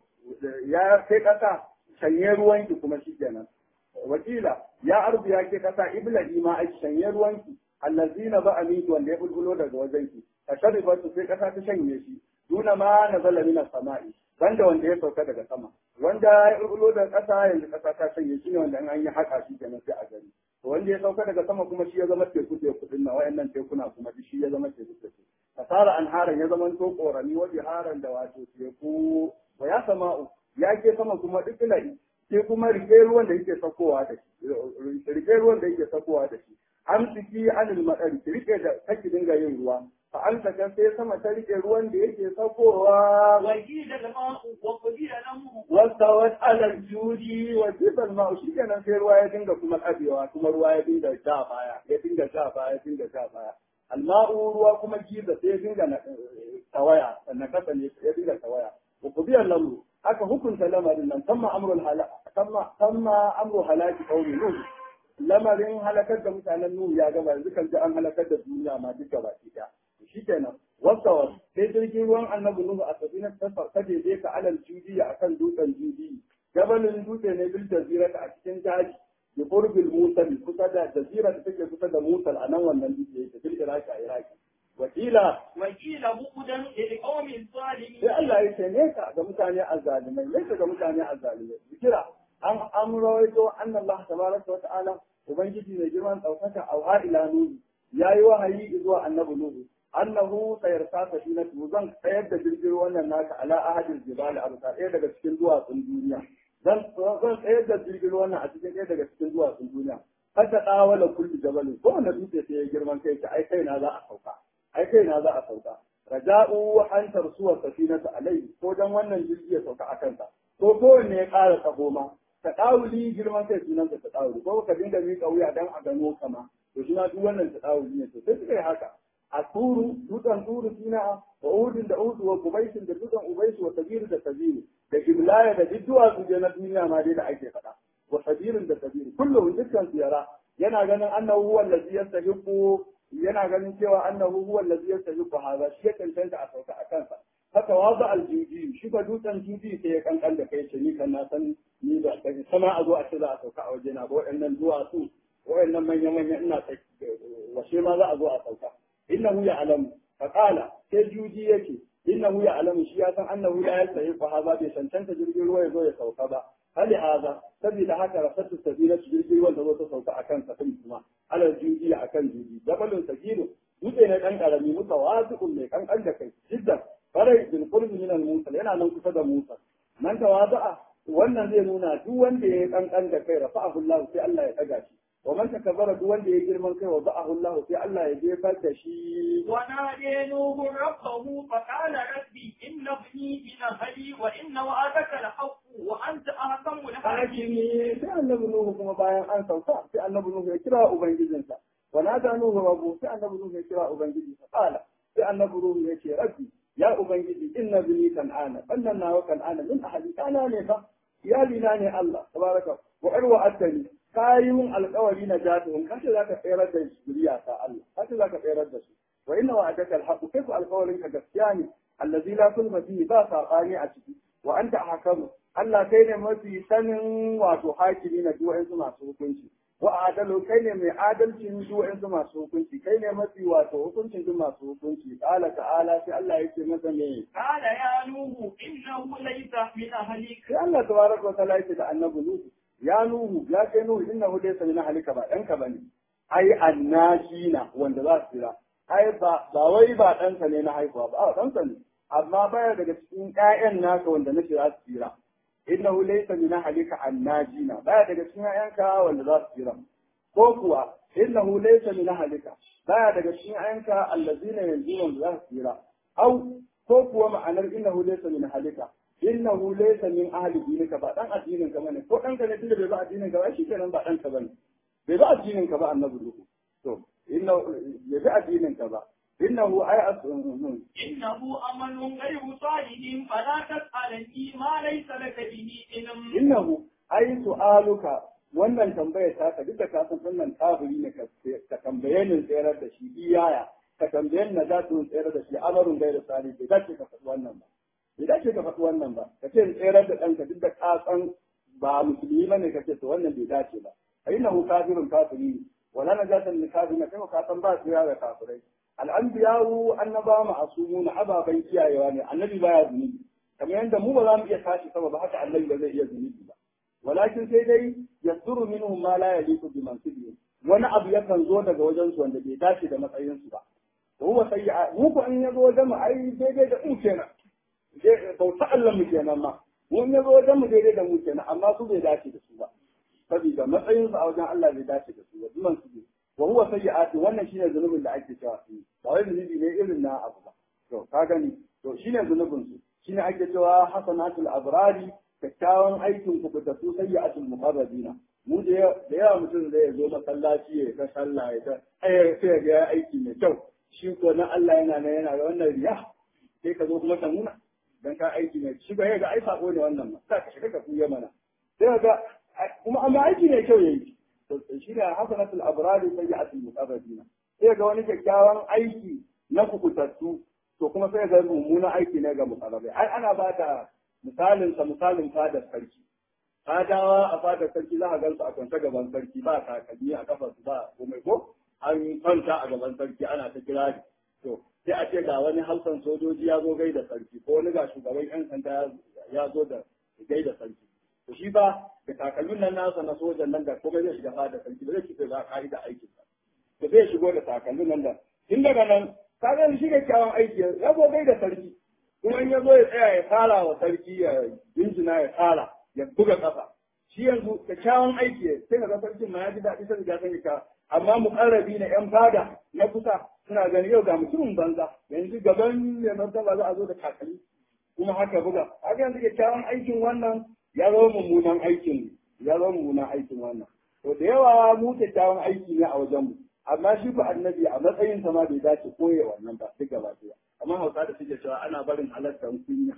S1: ya kai kasa shanye ruwanki kuma shi kenan wakila ya arzu ya ke kasa iblahi ma aiki shanye ruwanki allazina ba amintu wanda ya bulbulo daga wajenki a sharifatu sai kasa ta shanye shi duna ma na zala mina sama'i banda wanda ya sauka daga sama wanda ya ullo da ƙasa yanzu ƙasa ta sanya shi ne wanda an yi haƙa shi kenan sai a gani to wanda ya sauka daga sama kuma shi ya zama teku teku din nan wayannan tekuna kuma shi ya zama teku teku fasara anharan ya zama to korami wa biharan da wato teku wa ya sama'u ya ke sama kuma duk ilahi sai kuma rike ruwan da yake sakowa da shi rike ruwan da yake sakowa da shi amsiki anil madari rike da kake dinga yin ruwa fa an saka sai sama ta rike ruwan da yake sakowa
S2: وجيد الماء وقدر الأمر
S1: wastawat ala judi wa jibal ma shi kenan sai ruwa ya dinga kuma abewa kuma ruwa ya dinga ja baya ya dinga ja baya ya dinga ja baya alma'u ruwa kuma giza sai ya dinga na- tawaya sannan kasa ne ya dinga tawaya wa qudiyal lamru aka hukunta lamarin nan tamma amrul hala tamma tamma amru halaki qaumi nuh lamarin halakar da mutanen nuh ya gama yanzu kan ji an halakar da duniya ma duka baki daya shi kenan wasawar sai jirgin ruwan annabi nuhu a safinar ta ta daidai ka alal judiya akan dutsen judi gabanin dutse ne bil jazira a cikin daji bi qurbil musal kusa da jazira da take kusa da musal a nan wannan dutse yake bil iraki a iraki wakila
S2: وقيل بؤدا للقوم
S1: sai
S2: الظالمين
S1: Allah ya ce ne ka ga mutane azzalimai ne ka ga mutane azzalimai zikira an amrawaito anna Allah tabaraka wa ta'ala ubangiji ne girman daukaka a ila nuhu yayi wahayi zuwa annabi nuhu annahu sayarsa safinatu zan tsayar da jirgin wannan naka ala ahadil jibali a bisa ɗaya daga cikin duwatsun duniya zan zan tsayar da jirgin wannan a cikin ɗaya daga cikin duwatsun duniya hatta dawala kulli jabalin ko wanda dutse sai ya girman kai ta ai kai na za a sauka ai kai na za a sauka raja'u an tarsuwa safinatu alai ko dan wannan jirgi ya sauka a kansa ko kowanne ya ƙara tsago ma ta ɗawuli girman kai sunan ta ɗawuli ko ka dinga miƙa wuya dan a gano kama to shi ma duk wannan ta ɗawuli ne to sai suka yi haka a turu dutsen turu sina wa udin da udu wa kubaisin da dutsen ubaisu wa sabiru da sabiru da giblaya da duk duwatsu je na duniya ma dai da ake faɗa wa sabirin da sabiru kullum dukkan su yara yana ganin annahu huwa allazi yastahiqu yana ganin cewa annahu huwa allazi yastahiqu hadha shi ya cancanta a sauka a kansa haka waza aljiji shi ba dutsen jiji sai ya kankan da kai ce ni kan na san ni da kai sama a zo a ce za a sauka a waje na ba waɗannan duwatsu waɗannan manya manya ina washe ma za a zo a sauka innahu ya'lamu fa qala sai juji yake innahu ya'lamu shi ya san annahu la yastahiqu hadha bai cancanta jirgin ruwa ya zo ya sauka ba hali haza saboda haka rasatu sabila jirgin ruwan da zo ta sauka akan safin kuma alal juji akan juji jabalun sagiru dutse ne dan karami muka wasiqun mai kankan da kai jiddan farai bil qurbi min al musa yana nan kusa da musa nan tawaza'a wannan zai nuna duk wanda ya kankan da kai rafa'ahu Allah sai Allah ya daga shi wa man takabbara duk wanda ya girman kai wa za'ahu Allah sai Allah ya jefar da shi
S2: ونادي نوح ربه فقال ربي إن ابني من أهلي وإن وعدك الحق وأنت أحكم الحاكمين
S1: hakimi sai annabi Nuhu kuma bayan an sauka sai annabi Nuhu ya kira ubangijinsa wa nada Nuhu rabbu sai annabi Nuhu ya kira ubangijinsa qala sai annabi Nuhu ya ce rabbi ya ubangiji inna bini kan'ana wannan nawa kan'ana min ahli kana ne fa iyali na ne Allah tabaraka wa arwa attani kayi mun alƙawari na jatuhum kace zaka tsayar da zuriya ta Allah kace zaka tsayar da su wa inna wa'adaka alhaq kai alƙawarin ka gaskiya ne allazi la kulma fihi ba sabani a ciki wa anta ahkamu Allah kai ne mafi sanin wato hakimi na duk wa'ansu masu hukunci wa adalu kai ne mai adalcin duk wa'ansu masu hukunci kai ne mafi wato hukuncin duk masu hukunci qala ta'ala sai Allah yake masa ne
S2: قال يا نوح إنه ليس من أهلك
S1: sai Allah tabaraka wa ta'ala yake da annabi Nuhu ya Nuhu ya kai Nuhu innahu laysa min ahlika ba ɗanka bane ai annashina wanda za su jira ai ba ba wai ba ɗansa ne na haihuwa ba a ɗansa ne amma baya daga cikin ƴaƴan naka wanda na za su jira innahu laysa min ahlika annajina baya daga cikin ƴaƴanka wanda za su jira ko kuwa innahu laysa min ahlika baya daga cikin ƴaƴanka allazina yanzu wanda za su jira au ko kuwa ma'anar innahu laysa min ahlika innahu laysa min ahli dinika ba dan addinin ka bane ko danka ne tunda bai ba addinin ka ba shi kenan ba danka bane bai ba addinin ka ba annabi duhu to inna bai ba addinin ka ba innahu ay asun
S2: إنه أمل غير صالح فلا تسألني ما ليس لك به علم
S1: innahu ay su'aluka wannan tambayar ta ka duk da ka san wannan kafiri ne ka tambaye ni tsayar da shi iyaya ka tambaye ni na za su tsayar da shi amarun gairu sani bai dace ka faɗi wannan ba bai dace ka faɗi wannan ba ka ce tsayar da ɗanka duk da ka san ba musulmi ba ne ka ce to wannan bai dace ba a yi nahu kafirun kafiri ne wala na jatan ni kafiri na kai ka san ba su da kafirai al'anbiyawu annaba ma'asumu na ababen kiyayewa ne annabi baya zunubi kamar yadda mu ba za mu iya tashi sama ba haka annabi ba zai iya zunubi ba walakin sai dai yasduru minhum ma la yaliqu bi mansibihim wani abu yakan zo daga wajen su wanda bai dace da matsayin su ba to huwa sayyi'a mu ko in yazo wajen mu ai daidai da mu kenan bauta Allah mu kenan ma mu in yazo wajen mu daidai da mu kenan amma su bai dace da su ba saboda matsayin su a wajen Allah bai dace da su ba duman su wa huwa sayyi'atu wannan shine zunubin da ake cewa ba wai zunubi ne irin na abu ba to ka gani to shine zunubin su shine ake cewa hasanatul abrari kyakkyawan aikin ku da su sayyi'atul muqarrabina mu da yawa mutum zai zo masallaci ya ta sallah ya ta ai sai ga ya aiki mai kyau shi ko na Allah yana nan yana da wannan riya sai ka zo kuma ka nuna dan ka aiki mai shi ba ga ai sako ne wannan ma sai ka shiga ka kuya mana sai ga kuma amma aiki mai kyau yayi to shi ne hasanatul abrari sayyi'atul muqarrabina sai ga wani kyakkyawan aiki na kukutattu to kuma sai ga mummunan aiki ne ga muqarrabai ai ana ba da misalin sa misalin fadar sarki fadawa a fadar sarki za a gansu a kwance gaban sarki ba takalmi a kafa su ba komai ko an kwanta a gaban sarki ana ta kirari to sai a ce ga wani hausan sojoji ya zo gaida sarki ko wani ga shugaban yan sanda ya zo da gaida sarki to shi ba da takalmin nan nasa na sojan nan da komai zai shiga fadar sarki ba zai shiga za a ka'ida aikin sa to zai shigo da takalmin nan da tun daga nan ka ga shi kyawun aiki ya zo gaida sarki kuma in ya zo ya tsaya ya tsara wa sarki ya jinjina ya tsara ya buga kafa shi yanzu kyakkyawan aiki sai ga sarkin ma ya ji daɗi sai ga sani ka amma muƙarrabi na yan fada na kusa suna gani yau ga mutumin banza yanzu gaban mai martaba za a zo da takalmi kuma haka buga haka yanzu kyakkyawan aikin wannan ya zama mummunan aikin ya zama mummunan aikin wannan to da yawa mu kyakkyawan aiki ne a wajenmu amma shi ba annabi a matsayin sa ma bai dace koye wannan ba duk gaba ɗaya amma hausa da suke cewa ana barin halartar kunya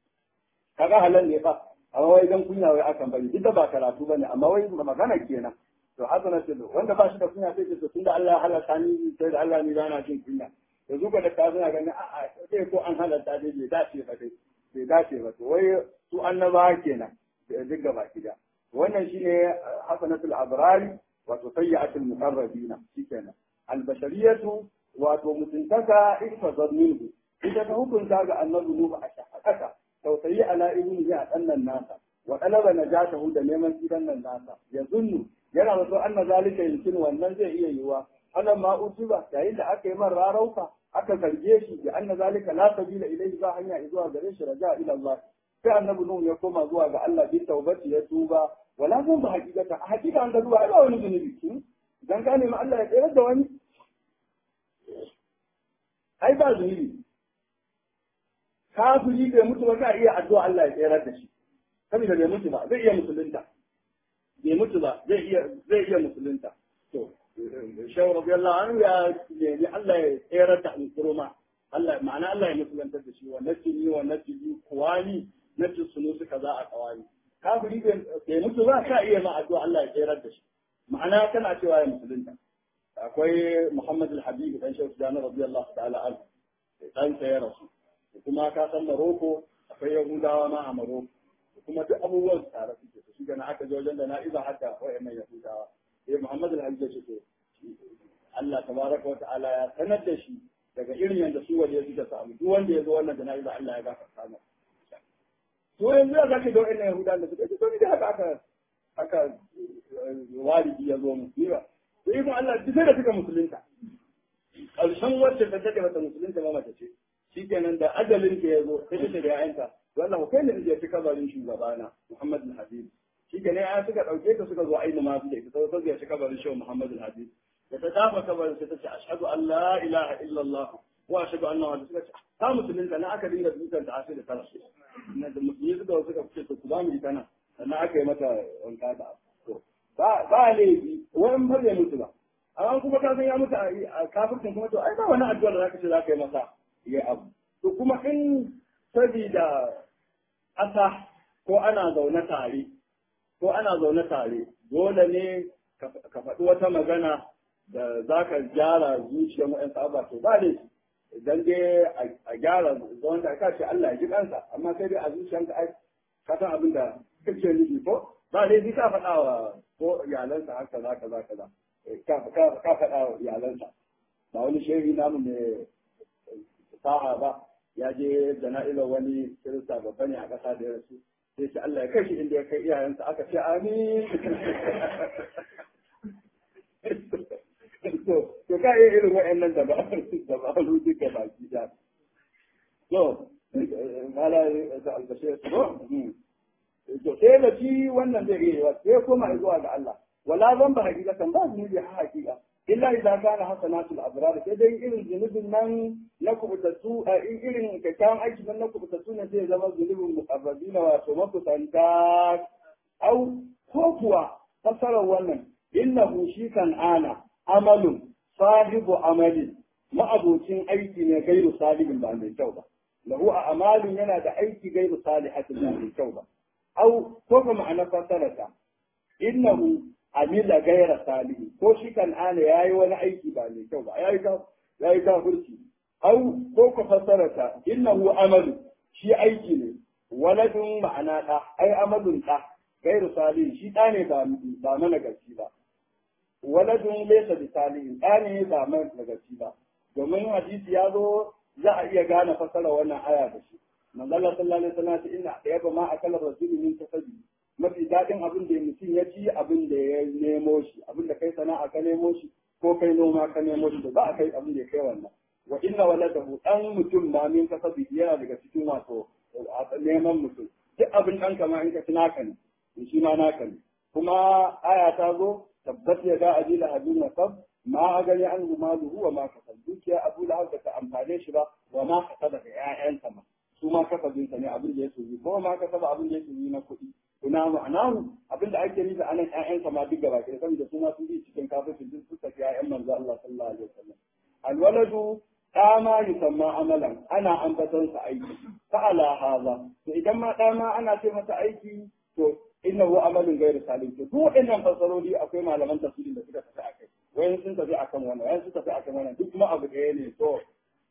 S1: kaga halal ne fa amma wai dan kunya wai akan bari duk da ba karatu bane amma wai magana kenan to hasana ce wanda ba shi da kunya sai ce tunda Allah ya halarta ni sai da Allah ni bana jin kunya to zuka da ka suna ganin a'a sai ko an halarta dai bai dace ba dai bai dace ba to wai su annaba kenan duk gaba kida wannan shine hasanatul abrari wato sayyi'atul muqarrabina shikenan albashariyatu wato mutuntaka ihfazar minhu ita ta hukunta ga annabi nuhu a shahadaka tausayi ala ibnihi a ɗannan nasa wa talaba najatahu da neman gidan nan nasa ya zunnu yana wato anna zalika yumkin wannan zai iya yiwa ana ma utuba yayin da aka yi man rarauka aka zarge shi da anna zalika la sabila ilayhi ba hanya zuwa gare shi raja ila Allah sai annabi nuhu ya koma zuwa ga Allah bi taubati ya tuba wala zan ba hakikata a hakika an ga zuwa ba wani zunubi dan ka nemi Allah ya tsere da wani ai ba zunubi kafiri bai mutu ba za a iya addu'a Allah ya tsere da shi saboda bai mutu ba zai iya musulunta bai mutu ba zai iya zai iya musulunta to shawu radiyallahu anhu ya nemi Allah ya tsere da alkurma Allah ma'ana Allah ya musulunta da shi wa nasini wa nasiji kuwani nasu sunu suka za a kawani kafiri bai mutu ba ka iya ma addu'a Allah ya tsere da shi ma'ana kana cewa ya musulunta akwai Muhammad al-Habib dan Sheikh Jami radiyallahu ta'ala anhu dan ya rasu kuma ka san Maroko akwai Yahudawa ma a Maroko kuma duk abubuwan su tare suke su shiga na aka je wajen da na iza haka wayannan Yahudawa sai Muhammad al-Habib ya ce to Allah tabaraka wa ta'ala ya sanar da shi daga irin yadda su waje suka samu duk wanda ya zo wannan jana'iza Allah ya gafarta masa to yanzu ya zaka da wayannan Yahudawa da suka ce to ni da haka aka aka walidi ya zo mu ba to ikon Allah duk sai da suka musulunta ƙarshen wacce ta take mata musulunta ma mace ce shikenan da ajalin ta ya zo sai ta da yayanta to Allah kai ne da ya kabarin shugabana Muhammad al-Habib shikenan ya suka dauke ta suka zo ainihin ma su da ita sai ta kabarin shi Muhammad al-Habib da ta dafa kabarin sai ta ce ashhadu an la ilaha illa Allah wa ashhadu anna Muhammadan suka ce ta musulunta na aka dinga dukan ta asiri da tara na da musulmi suka suka ce to ku ba mu ita nan sannan aka yi mata wanka da to ba ba laifi wani ba zai mutu ba amma kuma ka san ya mutu a kafircin kuma to ai ba wani addu'a da zaka ce zaka yi masa ya abu to kuma in sabida ƙasa ko ana zaune tare ko ana zaune tare dole ne ka faɗi wata magana da za ka gyara zuciyar wa'yan sahaba to ba laifi idan dai a gyara zaman da ka ce Allah ya ji kansa amma sai dai a zuciyarka ai ka san abin da kake nufi ko ba dai ka faɗa wa ko iyalansa haka za ka za ka za ka faɗa wa iyalansa ba wani shehi namu mai sa'a ba ya je jana'izar wani kirista babba ne a ƙasa da ya rasu sai ce Allah ya kai shi inda ya kai iyayensa aka ce amin to to ka iya irin wa'annan da ba da ba lu duka baki da to mala da albashir to to sai da shi wannan zai iya wa sai koma zuwa ga Allah wala zan ba hakikatan ba zunubi ha hakika illa idan kana hasanatul abrar sai dai irin zunubin nan na kubutattu a irin kyakkyawan aiki nan na kubutattu ne zai zama zunubin muqarrabina wato makusanta au ko kuwa fasarar wannan innahu shi kan ana amalun sahibu amali ma'abocin aiki ne gairu salihin ba mai kyau ba lahu a amalin yana da aiki gairu salihatin ba mai kyau ba au ko kuma ma'ana fasararsa innahu amila gaira salihi ko shi kan ana yayi wani aiki ba mai kyau ba yayi ka yayi kafirci au ko ku fasararsa innahu amalu shi aiki ne waladun ma'ana da ai amalun da gairu salihin shi da ne ba ba mana gaci ba waladun laysa bi salihin da ne ba mana gaci ba domin hadisi ya zo za a iya gane fasara wannan aya da shi manzo Allah sallallahu alaihi wasallam ya ce inna yaba ma akala rasulu min tasabi mafi daɗin abin da mutum ya ci abin da ya nemo shi abin da kai sana'a ka nemo shi ko kai noma ka nemo shi da ba a kai abin da ya kai wannan wa inna waladahu dan mutum ma min kasabi yana daga cikin wato neman mutum duk abin ɗan kama in ka ci naka ne in shi ma naka ne kuma aya ta zo tabbat ya ga ajila hadin wa sab ma a gani an maluhu wa ma kasab dukiya abu lahab da ta amfane shi ba wa ma kasaba da ƴaƴansa ma su ma kasabinsa ne abin da ya soyi ko ma kasaba abin da ya soyi na kuɗi kuna ma'anahu abinda ake nufi anan ƴaƴansa ma duk gaba ɗaya saboda su ma sun bi cikin kafirci duk suka fi ƴaƴan manzo Allah sallallahu alaihi wasallam alwaladu ɗa ma yusamma amalan ana ambaton sa aiki fa'ala haza to idan ma ɗa ma ana ce masa aiki to innahu amalun ghairu salim to duk waɗannan fasaroli akwai malaman tafsirin da suka tafi akai wayan sun tafi akan wannan wayan sun tafi akan wannan duk kuma abu ɗaya ne to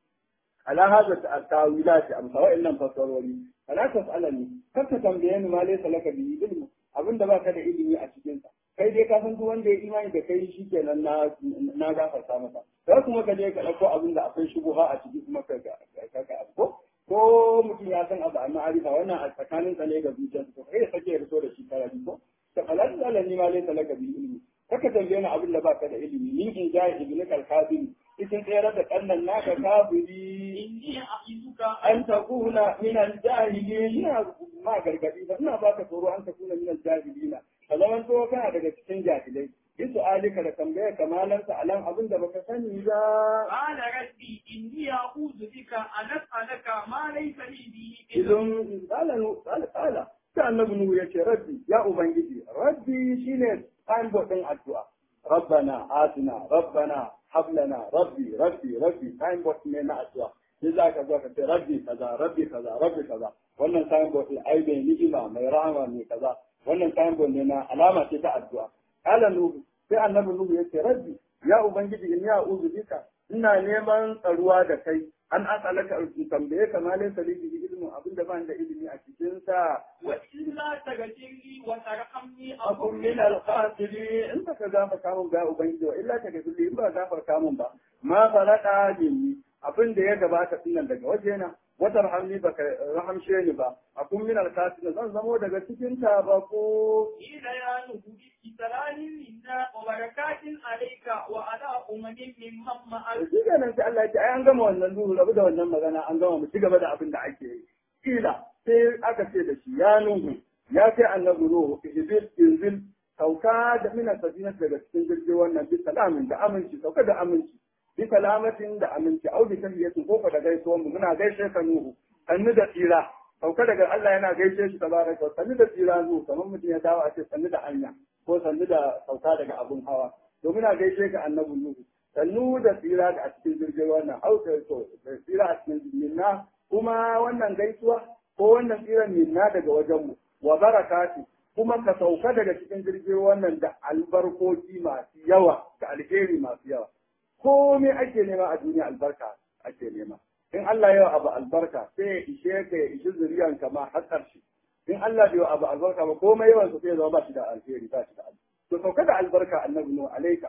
S1: ala hada ta'awilati amsa wa'annan fasaroli fala tas'alani kar ka tambaye ni ma laysa laka bi ilmu abinda baka da ilimi a cikin sa kai dai ka san duk wanda ya imani da kai shikenan na na gafarta masa sai kuma ka je ka dauko abin da akwai shubuha a ciki kuma ka ka ka ko ko mutum ya san abu amma arifa wannan a tsakanin sa ne ga zuciyarsa to kai sake ya fito da shi karabi ko ta fala tas'alani ma laysa laka bi ilmi kaka tambaye ni abin da baka da ilimi ni in ja ibnu kalkabin cikin tsere da kannan naka kafiri
S2: inni a'izuka
S1: an takuna min al-jahilin ina ma gargadi ba ina baka tsoro an takuna min al-jahilin ka zaman to kana daga cikin jahilai bisu alika da tambaya kamalansa alan abin da baka sani ba
S2: قال ربي إني أعوذ بك أن أسألك ما ليس لي به علم
S1: idan qala qala qala sai annabi nuhu yace rabbi ya ubangiji rabbi shine signboard din addu'a rabbana atina rabbana hab lana rabbi rabbi rabbi signboard ne na addu'a sai za ka zo ka ce rabbi kaza rabbi kaza rabbi kaza wannan signboard din ai bai ni'ima mai rahama ne kaza wannan signboard ne na alama ce ta addu'a qala nuhu sai annabi nuhu yace rabbi ya ubangiji inni a'udhu bika ina neman tsaruwa da kai an asalaka in tambaye ka ma laysa li bihi ilmu abinda ban da ilimi a cikin sa
S2: وإلا تغفر لي وترحمني
S1: akun min al-khasirin in baka gafarta mun ga ubangiji wa illa ta gafi in ba gafarta mun ba ma farada jinni abin da ya gabata dinnan daga wajena wata rahamni baka rahamshe ni ba akun min al-khasirin zan zamo daga cikin tabako
S2: قيل يا نوح بسلام منا وبركات عليك وعلى أمم ممن معك
S1: shi kenan sai Allah ya ce ai an gama wannan duhu rabu da wannan magana an gama mu ci gaba da abin da ake yi kila sai aka ce da shi ya nuhu ya kai annabi ruhu izil izil sauka da mina sabina daga cikin jirgin wannan bi salamin da aminci sauka da aminci bi salamatin da aminci au bi tahiyatin ko fa da gaisuwan mu muna gaishe ka nuhu sannu da tsira sauka daga Allah yana gaishe shi tabaraka wa sannu da tsira nuhu kamar mutum ya dawo a ce sannu da hanya ko sannu da sauka daga abun hawa to muna gaishe ka annabi nuhu sannu da tsira da a cikin jirgin wannan auka to da tsira a cikin minna kuma wannan gaisuwa ko wannan tsiran minna daga wajenmu wa barakati kuma ka sauka daga cikin jirgin wannan da albarkoki masu yawa da alheri masu yawa komai ake nema a duniya albarka ake nema in Allah yawa abu albarka sai ya ishe ka ya ishi zuriyan ka ma har ƙarshe in Allah bai abu albarka ba komai yawan su sai ya zama ba shi da alheri ba shi da alheri to sauka da albarka annabi nuhu alaika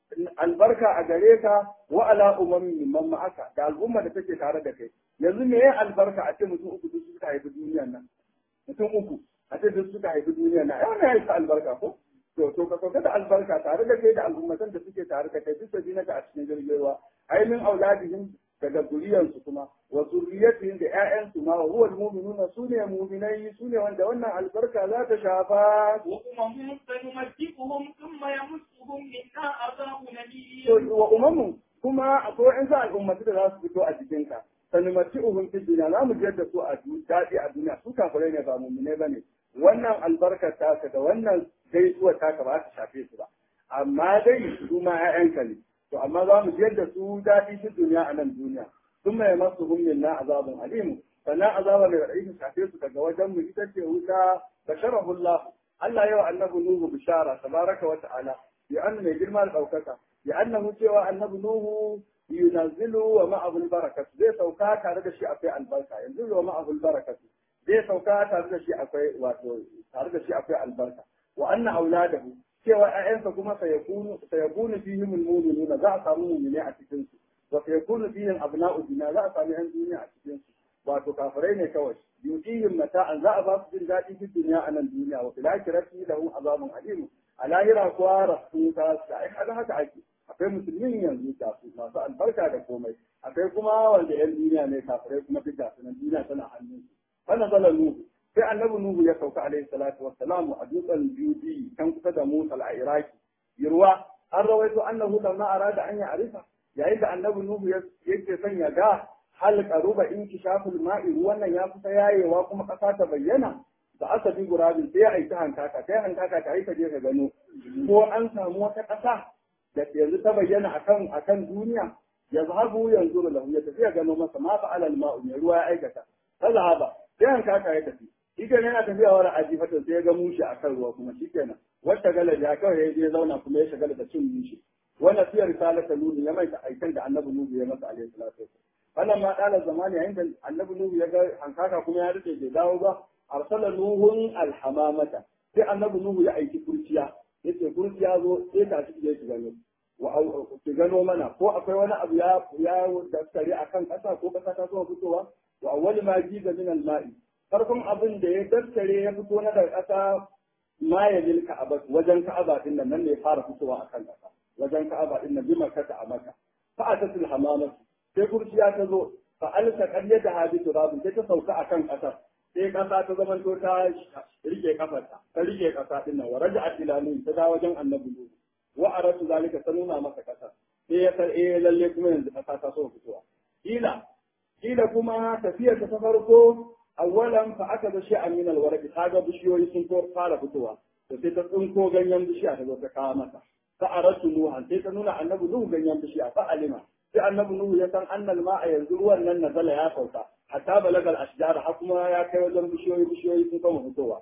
S1: albarka a gare ka wa ala ummin man ma'aka da al'umma da take tare da kai yanzu me ya albarka a ce mutum uku duk suka haifi duniyar nan mutum uku a ce duk suka haifi duniyar nan ai wannan ya albarka ko to to ka sauka da albarka tare da kai da al'ummatan da suke tare da kai duk da zinaka a cikin jirgin ruwa ainihin auladihim daga zuriyansu kuma wa zurriyatihim da ƴaƴansu ma huwa almu'minuna sune mu'minai sune wanda wannan albarka za ta shafa
S2: وأمم سنمتعهم ثم يمسهم منا عذاب أليم
S1: wa umamu kuma akwai in za al'ummatu da za su fito a cikinka sanumati uhun fi duniya za mu jiyar da su a daɗi a duniya su kafirai ne ba mummune ba ne wannan albarkar taka da wannan gaisuwar taka ba ta shafe su ba amma dai su ma 'ya'yanka ne to amma za mu jiyar da su daɗi fi duniya a nan duniya sun mai masu hummin na azabun alimu sannan azaba mai raɗaɗi ta shafe su daga wajen mu ita ce wuta da sharahullah Allah yau annabi Nuhu bishara tabaraka wa ta'ala ya annu mai girma da ɗaukaka ya annahu cewa annabi Nuhu yunazzilu wa ma'ahu barakatu zai sauka tare da shi akwai albarka yanzu wa ma'ahu barakatu zai sauka tare da shi akwai wato tare da shi akwai albarka wa anna auladahu cewa ƴaƴansa kuma sayakunu sayakunu fihim almu'minuna za a samu mu'mini a cikin su wa sayakunu fihim abna'u dina za a samu ƴan duniya a cikin su wato kafirai ne kawai yutihim mata'an za a ba su jin daɗi fi duniya a nan duniya wa fil akhirati lahum azabun alim a lahira kuwa rasu ta ai kaga haka ake akwai musulmin yanzu da su masu albarka da komai akwai kuma wanda yan duniya ne kafirai kuma duk gasu nan duniya tana hannun su wannan zalan nuhu sai annabi nuhu ya sauka alaihi salatu wassalamu a dutsen biyu kan kusa da musa al-iraki yirwa an rawaito annahu lamma arada an ya arifa yayin da annabi nuhu yake son ya ga hal qaruba inkishaful ma'i ruwan nan ya kusa yayewa kuma kasa ta bayyana da aka bi gurabin sai ya aiki hankaka sai hankaka ta aika je ka gano ko an samu wata kasa da yanzu ta bayyana akan akan duniya ya zahabu yanzu da lahu ya tafi ya gano masa ma fa'ala al-ma'u ne ruwa ya aikata ta zahaba sai hankaka ya tafi shi kenan yana tafiya wa ra'aji fata sai ya ga mushi akan ruwa kuma shi kenan wata gala ya kawai ya je zauna kuma ya shagala da cin mushi wannan fiye risalata nuni ya maita aikan da annabi nuhu ya masa alaihi salatu wasallam wannan ma ɗalar zamani yayin da annabi nuhu ya ga hankaka kuma ya rike bai dawo ba arsala nuhun alhamamata sai annabi nuhu ya aiki kurciya yace kurciya zo sai ta ci je ki gano wa ki gano mana ko akwai wani abu ya ya daskare akan kasa ko kasa ta zo fitowa wa awwal ma jiza min al-ma'i farkon abin da ya daskare ya fito na daga kasa ma ya lil ka'aba wajen ka'aba din nan ne ya fara fitowa akan kasa wajen ka'aba din nan bi makka a maka fa'atatul hamamatu sai kurciya ta zo fa alsa qaryata hadi turabu sai ta sauka akan kasar sai kasa ta zama to ta rike kafarta ta rike kasa din nan waraja atilalu ta da wajen annabi ne wa aratu zalika ta nuna masa kasa sai ya san eh lalle kuma yanzu kasa ta so fitowa kila kila kuma tafiyar ta farko awwalan fa aka da shi'an min alwarqi kaga bishiyoyi sun ko fara fitowa to sai ta tsinko ganyen bishiya ta zo ta kawo masa fa aratu nuhan sai ta nuna annabi nuhu ganyen bishiya fa alima sai annabi nuhu ya san annal ma'a yanzu ruwan nan nazala ya sauka hatta balagal ashjar har kuma ya kai wajen bishiyoyi bishiyoyi sun kama fitowa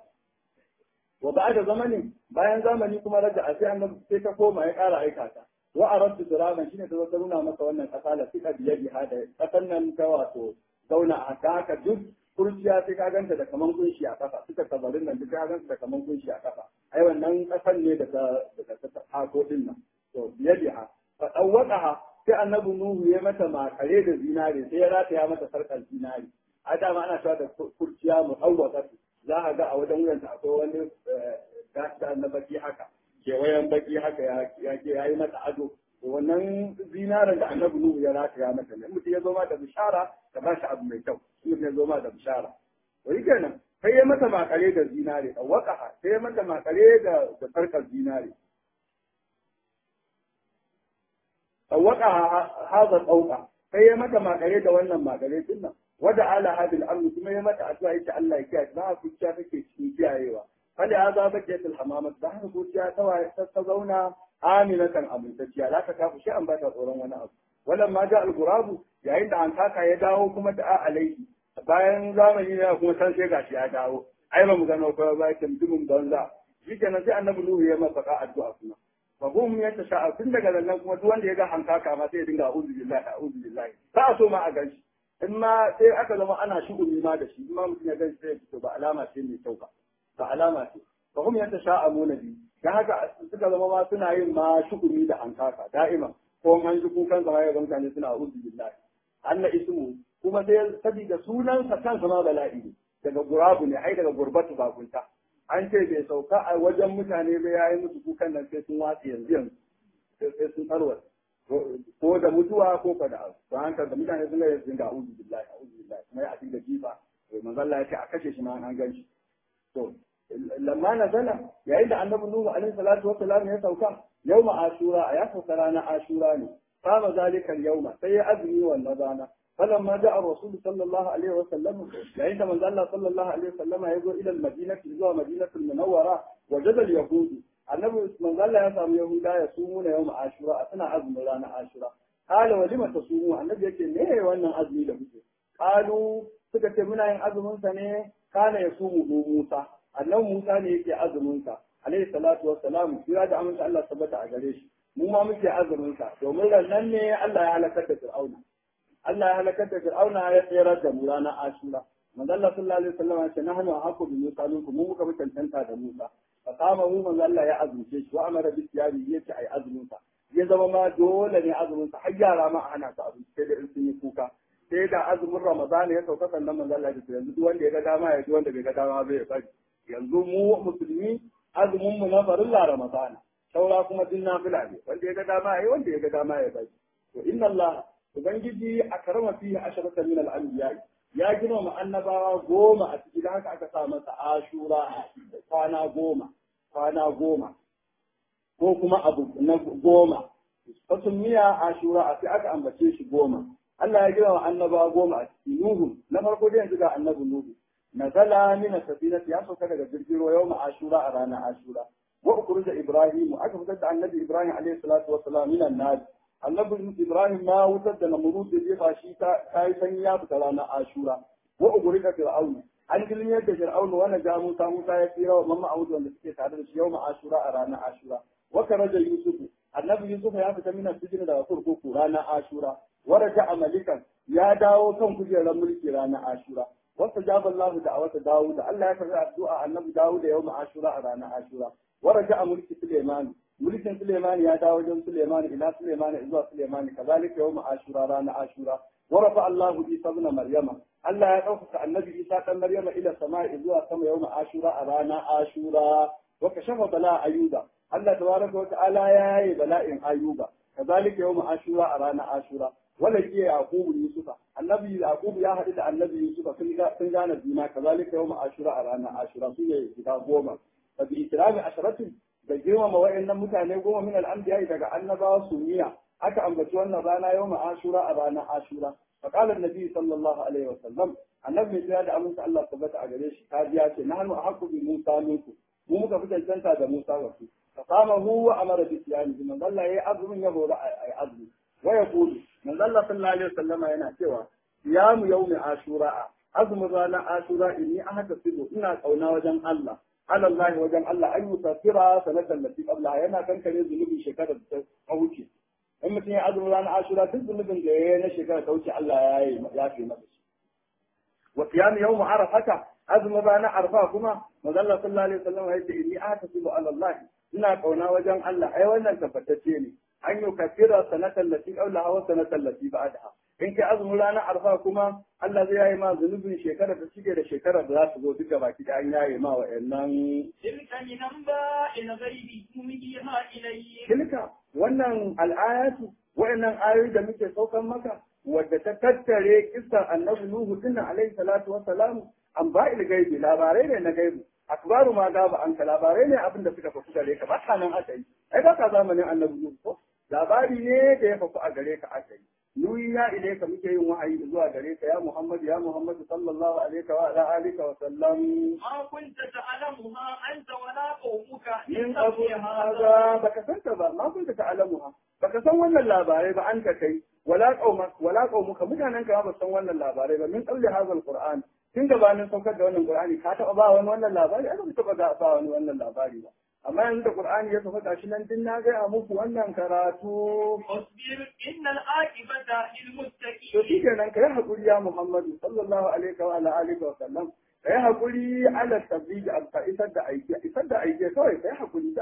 S1: wa ba'da zamanin bayan zamani kuma raja a sai annabi sai ta koma ya ƙara aika ta wa aradtu turaban shine ta zo ta nuna masa wannan kasa la fika biyadi hada kasan nan ta wato zauna a haka duk kurciya sai ka ganta da kaman kunshi a kafa suka tabarin nan duk ka ganta da kaman kunshi a kafa ai wannan kasan ne da ta da ta hako din nan to biyadi ha fa dawwaqaha sai annabi Nuhu ya mata makare da zinare sai ya rataya mata sarkar zinare a dama ana cewa da kurciya mu awwaka za a ga a wajen wuyanta akwai wani gasa na baki haka kewayen baki haka ya ke yayi mata ado wannan zinaren da annabi Nuhu ya rataya mata ne mutum ya zo ma da bishara ka ba shi abu mai kyau mutum ya zo ma da bishara to yi kenan sai ya mata makare da zinare awwaka sai ya mata makare da da sarkar zinare sawaka haza tsauka sai ya mata makare da wannan makare din nan wada ala hadil amr kuma ya mata addu'a yace Allah ya kiyaye ba ku kiyaye take cikin kiyayewa kada ya za ba kiyaye hamamat da haka ku kiyaye ta ta zauna aminatan amintacciya la ta kafu shi an ba ta tsoron wani abu wannan ma ja al-gurabu yayin da an kaka ya dawo kuma da alaihi bayan zamani ne kuma san sai gashi ya dawo ai ba mu gano ko ba ke mutumin banza shi kenan sai annabi Nuhu ya masa addu'a kuma fahum ya ta sha'a tun daga nan kuma duk wanda ya ga hankaka ma sai ya dinga a'udhu billahi a'udhu billahi ba a so ma a ganshi in ma sai aka zama ana shugumi ma da shi ma mutum ya ganshi sai ya fito ba alama ce mai kyau ba ba alama ce fahum ya ta sha'a mu nabi dan haka suka zama ma suna yin ma shukumi da hankaka da'ima ko an ji kukan zama ya ga mutane suna uzu billahi anna ismu kuma sai sabida sunansa kansa ma bala'i ne daga gurabu ne ai daga gurbatu bakunta an ce bai sauka a wajen mutane ba yayi musu kukan nan sai sun watsi yanzu yanzu sai sun tarwata ko da mutuwa ko fa da abu don haka da mutane sun ga yanzu ga a'udhu billahi a'udhu billahi kuma ya da jifa to manzo Allah ya ce a kashe shi ma an gan shi to lamma nazala yayin da annabi nuhu alaihi salatu wassalam ya sauka yawma ashura a ya sauka ranar ashura ne kama zalika yawma sai ya azumi wannan rana فلما جاء الرسول صلى الله عليه وسلم يعني من الله صلى الله عليه وسلم يقول الى المدينه الى مدينه المنوره وجد اليهود annabi manzo Allah ya samu Yahuda ya sumu na yawm Ashura suna azumin ranar Ashura qala wa lima tasumu annabi yake me wannan azumi da kuke qalu suka ce muna yin azumin sa ne kana ya sumu Musa annabi Musa ne yake azumin sa alayhi salatu wassalam kira da amince Allah tabbata a gare shi mu ma muke azumin sa domin nan ne Allah ya halakar da Fir'auna Allah ya halakar da Fir'auna ya tsere da mu ranar Ashura manzo Allah sallallahu alaihi wasallam ya ce nahnu ahqqu bi Musa minkum mu muka mutantanta da Musa fasama mu manzo Allah ya azumce shi wa amara bi siyami yace ai azumin sa ya zama ma dole ne azumin sa har yara ma a hana su abinci sai da in sun yi kuka sai da azumin Ramadan ya sauka sannan manzo Allah ya ce yanzu duk wanda ya ga dama ya ji wanda bai ga dama bai bari yanzu mu musulmi azumin mu na farilla Ramadan saura kuma din nafila ne wanda ya ga dama ya wanda ya ga dama ya bari to inna Allah ubangiji akrama fihi asharata min al-anbiya ya gina mu annabawa goma a cikin haka aka sa masa ashura kwana goma kwana goma ko kuma abu na goma wasu miya ashura a sai aka ambace shi goma Allah ya gina wa annabawa goma a cikin Nuhu na farko dai yanzu ga annabi Nuhu nazala min safinati ya sauka daga jirgin ruwa yawma ashura a ranar ashura wa ukhruja ibrahim aka fitar da annabi ibrahim alayhi salatu wassalam min an annabi ibrahim ma wutar da namurud da jefa shi ta yi sanyi ya fita ranar ashura wa ugurika fir'aun an dilmiyar da fir'aun wani ga musa musa ya tsira wa mamma audu wanda suke tare da shi yau ashura a ranar ashura wa karaja yusufu annabi yusuf ya fita mina sijin daga kurkuku ranar ashura wa raja amalikan ya dawo kan kujerar mulki ranar ashura wasta jaba Allah da awata Dawud Allah ya karbi addu'a annabi Dawud da yau ashura a ranar ashura wa raja mulki Sulaiman mulkin Suleiman ya dawo wajen Suleiman ila Suleiman zuwa Suleiman kazalika yawm Ashura rana Ashura wa rafa Allah Isa ibn Maryama Allah ya dauka annabi Isa dan Maryama ila sama'i zuwa sama yawm Ashura a rana Ashura wa kashafa bala Ayuba Allah tabaraka wa ta'ala ya yi bala'in Ayuba kazalika yawm Ashura a rana Ashura wala ke Yaqubu Yusufa annabi Yaqubu ya haɗu da annabi Yusufa sun gane juna kazalika yawm Ashura a rana Ashura su ne guda goma fa bi ikrami asharatin da girmama wa'annan mutane goma min al'anbiya daga annabawa sumiya aka ambaci wannan rana yau ashura a ranar ashura فقال النبي صلى الله عليه وسلم annabi mai da aminta Allah tabbata a gare shi ta biya ce nahnu ahqqu bi Musa minku mu muka fi cancanta da Musa wa su fa qama huwa amara bi siyami man Allah yayi azumin ya hore ai azumi wa yaqulu man Allah sallallahu alaihi wasallama yana cewa siyamu yawmi ashura azumin ranar ashura inni ahtasibu ina kauna wajen Allah على الله وجل الله أن يكفر سنة التي قبلها ينا كان كان ذنوب شكرا توجي إما تني عدل لنا عاشوراء تذنب جينا شكرا توجي الله يا في مدش وقيام يوم عرفة أزم رانا عرفة كما مدل صلى الله عليه وسلم هيدي إني أحتسب على الله إنا قونا وجل الله أي وانا تفتتيني أن يكفر سنة التي قبلها والسنة التي بعدها in kai azumin ranar arfa kuma Allah zai yayi ma zunubin shekara da shige da shekara da za su zo duka baki da an yaye ma wa'annan
S2: tilka min anba'il ghaibi nuhiha ilayk
S1: tilka wannan al'ayatu wa'annan ayoyi da muke saukan maka wadda ta tattare kissan annabi Nuhu dinnan alaihi salatu wa salamu an ba'il gaibi labarai ne na gaibi akbaru ma gaba an ka labarai ne abin da suka fafu gare ka ba nan aka yi ai ba ka zamanin annabi Nuhu ko labari ne da ya fafu a gare ka aka yi nuyiya ilaika muke yin wahayi zuwa gare ka ya Muhammad ya Muhammad sallallahu alaihi wa ala alihi wa sallam
S2: ma kunta ta'lamuha anta wala qaumuka
S1: min qabl hadha baka san ta ba ma kunta ta'lamuha baka san wannan labarai ba an ka kai wala qauma wala qaumuka mutanen ka ba san wannan labarai ba min qabl hadha alquran tun gabanin saukar da wannan qur'ani ka taba ba wani wannan labari ai ba taba ba wani wannan labari ba amma yanzu da Qur'ani ya tafi gashi nan din na ga muku wannan karatu
S2: wasbir innal aqibata lil
S1: to
S2: muttaqin
S1: shi kenan kai hakuri ya Muhammadu sallallahu alaihi wa ala alihi wa sallam kai hakuri ala tabbiji al isar da aiki isar da aiki kawai kai hakuri da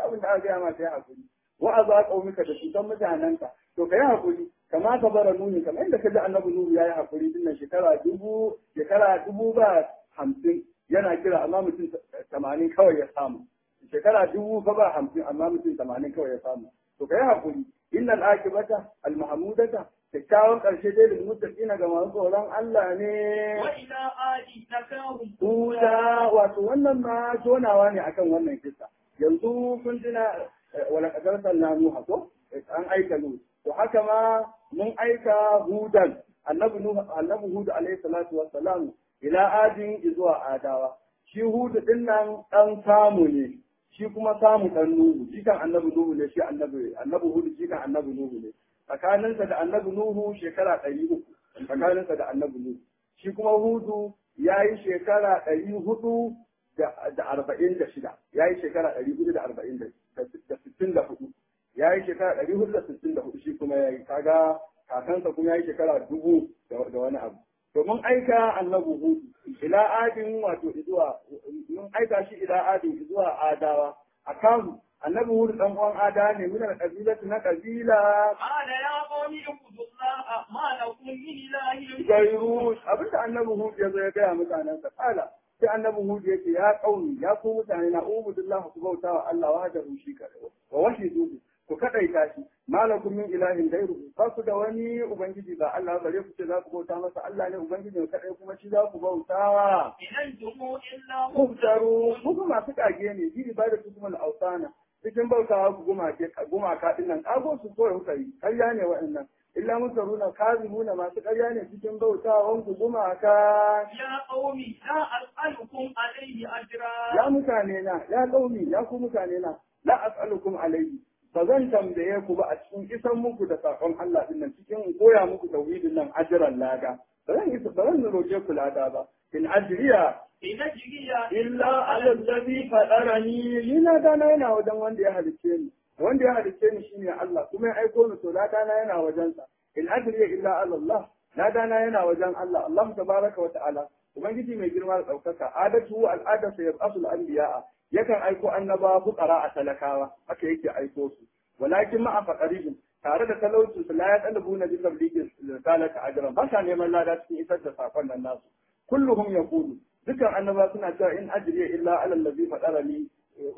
S1: abin da aka gaya ma kai hakuri wa aza qaumika da cutan mutanenka to kai hakuri kama ka bara nuni kamar yadda ka ji annabi nuhu yayi hakuri dinnan shekara dubu shekara dubu ba hamsin yana kira amma mutum tamanin kawai ya samu shekara dubu fa ba hamsin amma mutum tamanin kawai ya samu to kai hakuri innal akibata al mahmudata kyakkyawan ƙarshe dai da muttaqina ga masu tsoron Allah ne
S2: wa ila adi nakahum
S1: Tuda wato wannan ma tonawa ne akan wannan kisa yanzu kun tuna wala kadar sallah nuha ko an aika nu to haka ma mun aika hudan annabi nuhu annabi hud alaihi salatu wassalam ila adin zuwa adawa shi hud din nan dan samu ne shi kuma samu dan nuhu shi kan annabi nuhu ne shi annabi annabi hud shi kan annabi nuhu ne tsakaninsa da annabi nuhu shekara ɗari uku tsakaninsa da annabi nuhu shi kuma hudu ya yi shekara ɗari hudu da arba'in da shida ya yi shekara ɗari hudu da arba'in da sittin da hudu ya yi shekara ɗari hudu da sittin da hudu shi kuma ya yi kaga kakansa kuma ya yi shekara dubu da wani abu to mun aika annabi hudu ila adin wato zuwa mun aika shi ila adin zuwa adawa a kan annabi hudu dan uwan ada ne min al-qabilati na qabila
S2: قال يا قوم اعبدوا الله ما لكم من اله
S1: gairu abinda annabi hud ya zo ya gaya mutanen sa kala sai annabi hud yake ya kauni ya ku mutane na ubudullah ku bauta wa Allah wa da rushi kare wa wahidu ku kadaita shi malakum min ilahin gairu ba ku da wani ubangiji ba Allah bare ku ce za ku bauta masa Allah ne ubangiji ne kadai kuma shi za ku bautawa
S2: إن أنتم إلا
S1: mubtaru ku kuma masu kage ne bi ibadatu kuma al-awsana cikin bautawa ku gumake gumaka din nan kago su ko kuka yi ƙarya ne wa'annan illa musaruna kazimuna masu ƙarya ne cikin bautawan ku gumaka
S2: يا قوم لا أسألكم عليه أجرا
S1: ya mutane na ya kaumi ya ku mutane na la as'alukum alayhi ba zan tambaye ku ba a cikin isan muku da sakon Allah din nan cikin koya muku tauhidin nan ajran lada ba zan isa ba zan roke ku lada ba in ajriya
S2: إن أجري
S1: illa ala allazi fadarani ni na dana yana wajen wanda ya halicce ni wanda ya halicce ni shine Allah kuma ya aiko ni to na dana yana wajen sa in ajriya illa ala Allah na dana yana wajen Allah Allah tabaraka wa ta'ala ubangiji mai girma da daukaka adatu al'adatu yab'asul anbiya'a yakan aiko annaba fuqara a talakawa haka yake aiko su walakin ma'a faqarihim tare da talaucin su la ya talabu na bi tabligi risalata ajran ba sa neman lada cikin isar da sakon nan nasu kulluhum yaqulu dukan annaba suna cewa in ajriya illa ala allazi fadarani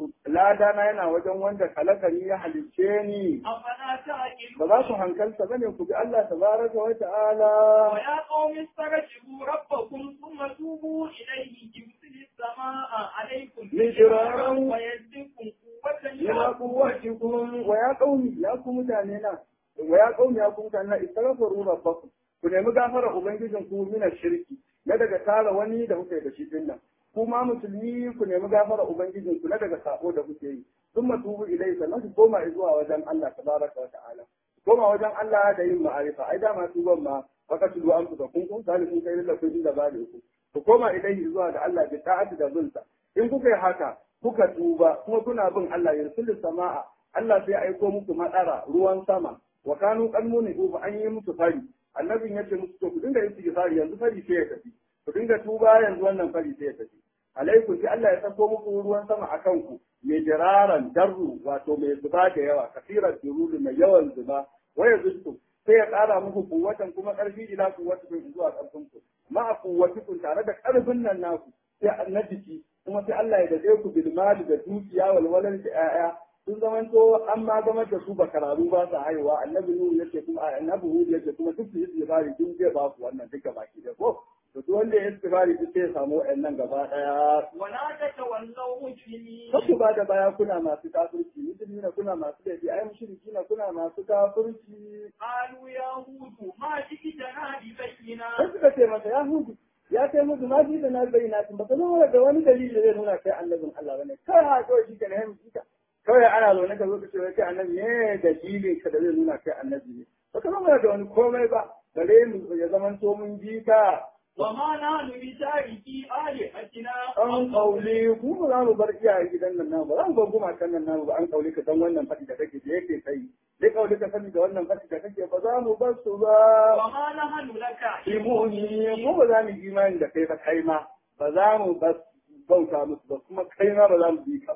S1: lada na yana wajen wanda kalakani ya halicce ni
S2: أفلا
S1: ba
S2: تعقلون
S1: za ku hankalta bane ku bi Allah tabaraka wa ta'ala
S2: ويا قوم استرجعوا ربكم ثم توبوا إليه يرسل السماء عليكم
S1: مدرارا
S2: ويزدكم قوة
S1: ila quwwatikum wa ya qaumi ya ku mutane na wa ya qaumi ya ku mutane na istaghfiru rabbakum ku nemi gafara ubangijin ku min shirki na daga tara wani da kuke da shi dinnan kuma musulmi ku nemi gafara ubangijin ku na daga sako da kuke yi thumma tubu ilayhi sannan ku koma zuwa wajen Allah tabaraka wa ta'ala koma wajen Allah da yin ma'arifa ai dama tuban ma baka tudu an fuka kun kun zalimin kai lillahi kun da bale ku ku koma ilayhi zuwa ga Allah bi ta'ati da zulta in kuka yi haka kuka tuba kuma kuna bin Allah yursilu sama'a Allah sai aiko muku madara ruwan sama wa kanu qalmuni uba an yi musu fari annabin yace musu to ku dinga yin istighfari yanzu fari sai ya tafi ku dinga tuba yanzu wannan fari sai ya tafi alaikum sai Allah ya sako muku ruwan sama akan ku mai jiraran darru wato mai zuba da yawa kafirar durulu mai yawan zuba waya zustu sai ya ƙara muku kuwatan kuma ƙarfi ila kuwatikum zuwa ƙarfin ku ma kuwatikum tare da ƙarfin nan naku sai na jiki kuma sai Allah ya dade ku bil mali da dukiya wal walal da ƴaƴa sun zamanto an ma zama da su bakararu ba sa haihuwa annabi nuhu yace kuma annabi nuhu yace kuma duk su yi tsibari duk zai ba ku wannan duka baki da ko to duk wanda ya tsibari duk sai ya samu wayannan gaba daya
S2: ولا تتولوا مجرمين
S1: kasu ba da baya kuna masu kafirci musulmi na kuna masu laifi ai mushriki na kuna masu kafirci
S2: قالوا يا هود ما جئتنا ببينة
S1: sai suka ce masa ya hudu ya kai musu na ji da na bayyana tun ba ka zama da wani dalili da zai nuna kai annabin Allah bane kai ha kawai shi ke na yin jika kawai ana zaune ka zo ka ce wai kai annabi ne dalilin ka da zai nuna kai annabi ne ba ka zama da wani komai ba bare mu ya zaman to mun ji ka
S2: وما نحن بتاركي آلهتنا
S1: an kaule ku ba za mu bar iyaye gidan nan namu ba za mu bar gumakan nan namu ba an kaule ka dan wannan faɗi da kake da yake kai dai kaule ka sani da wannan faɗi da kake ba za mu bar su ba
S2: وما نحن لك
S1: imuni mu ba za mu yi imani da kai ba kai ma ba za mu bas bauta musu ba kuma kai ma ba za mu bi ka ba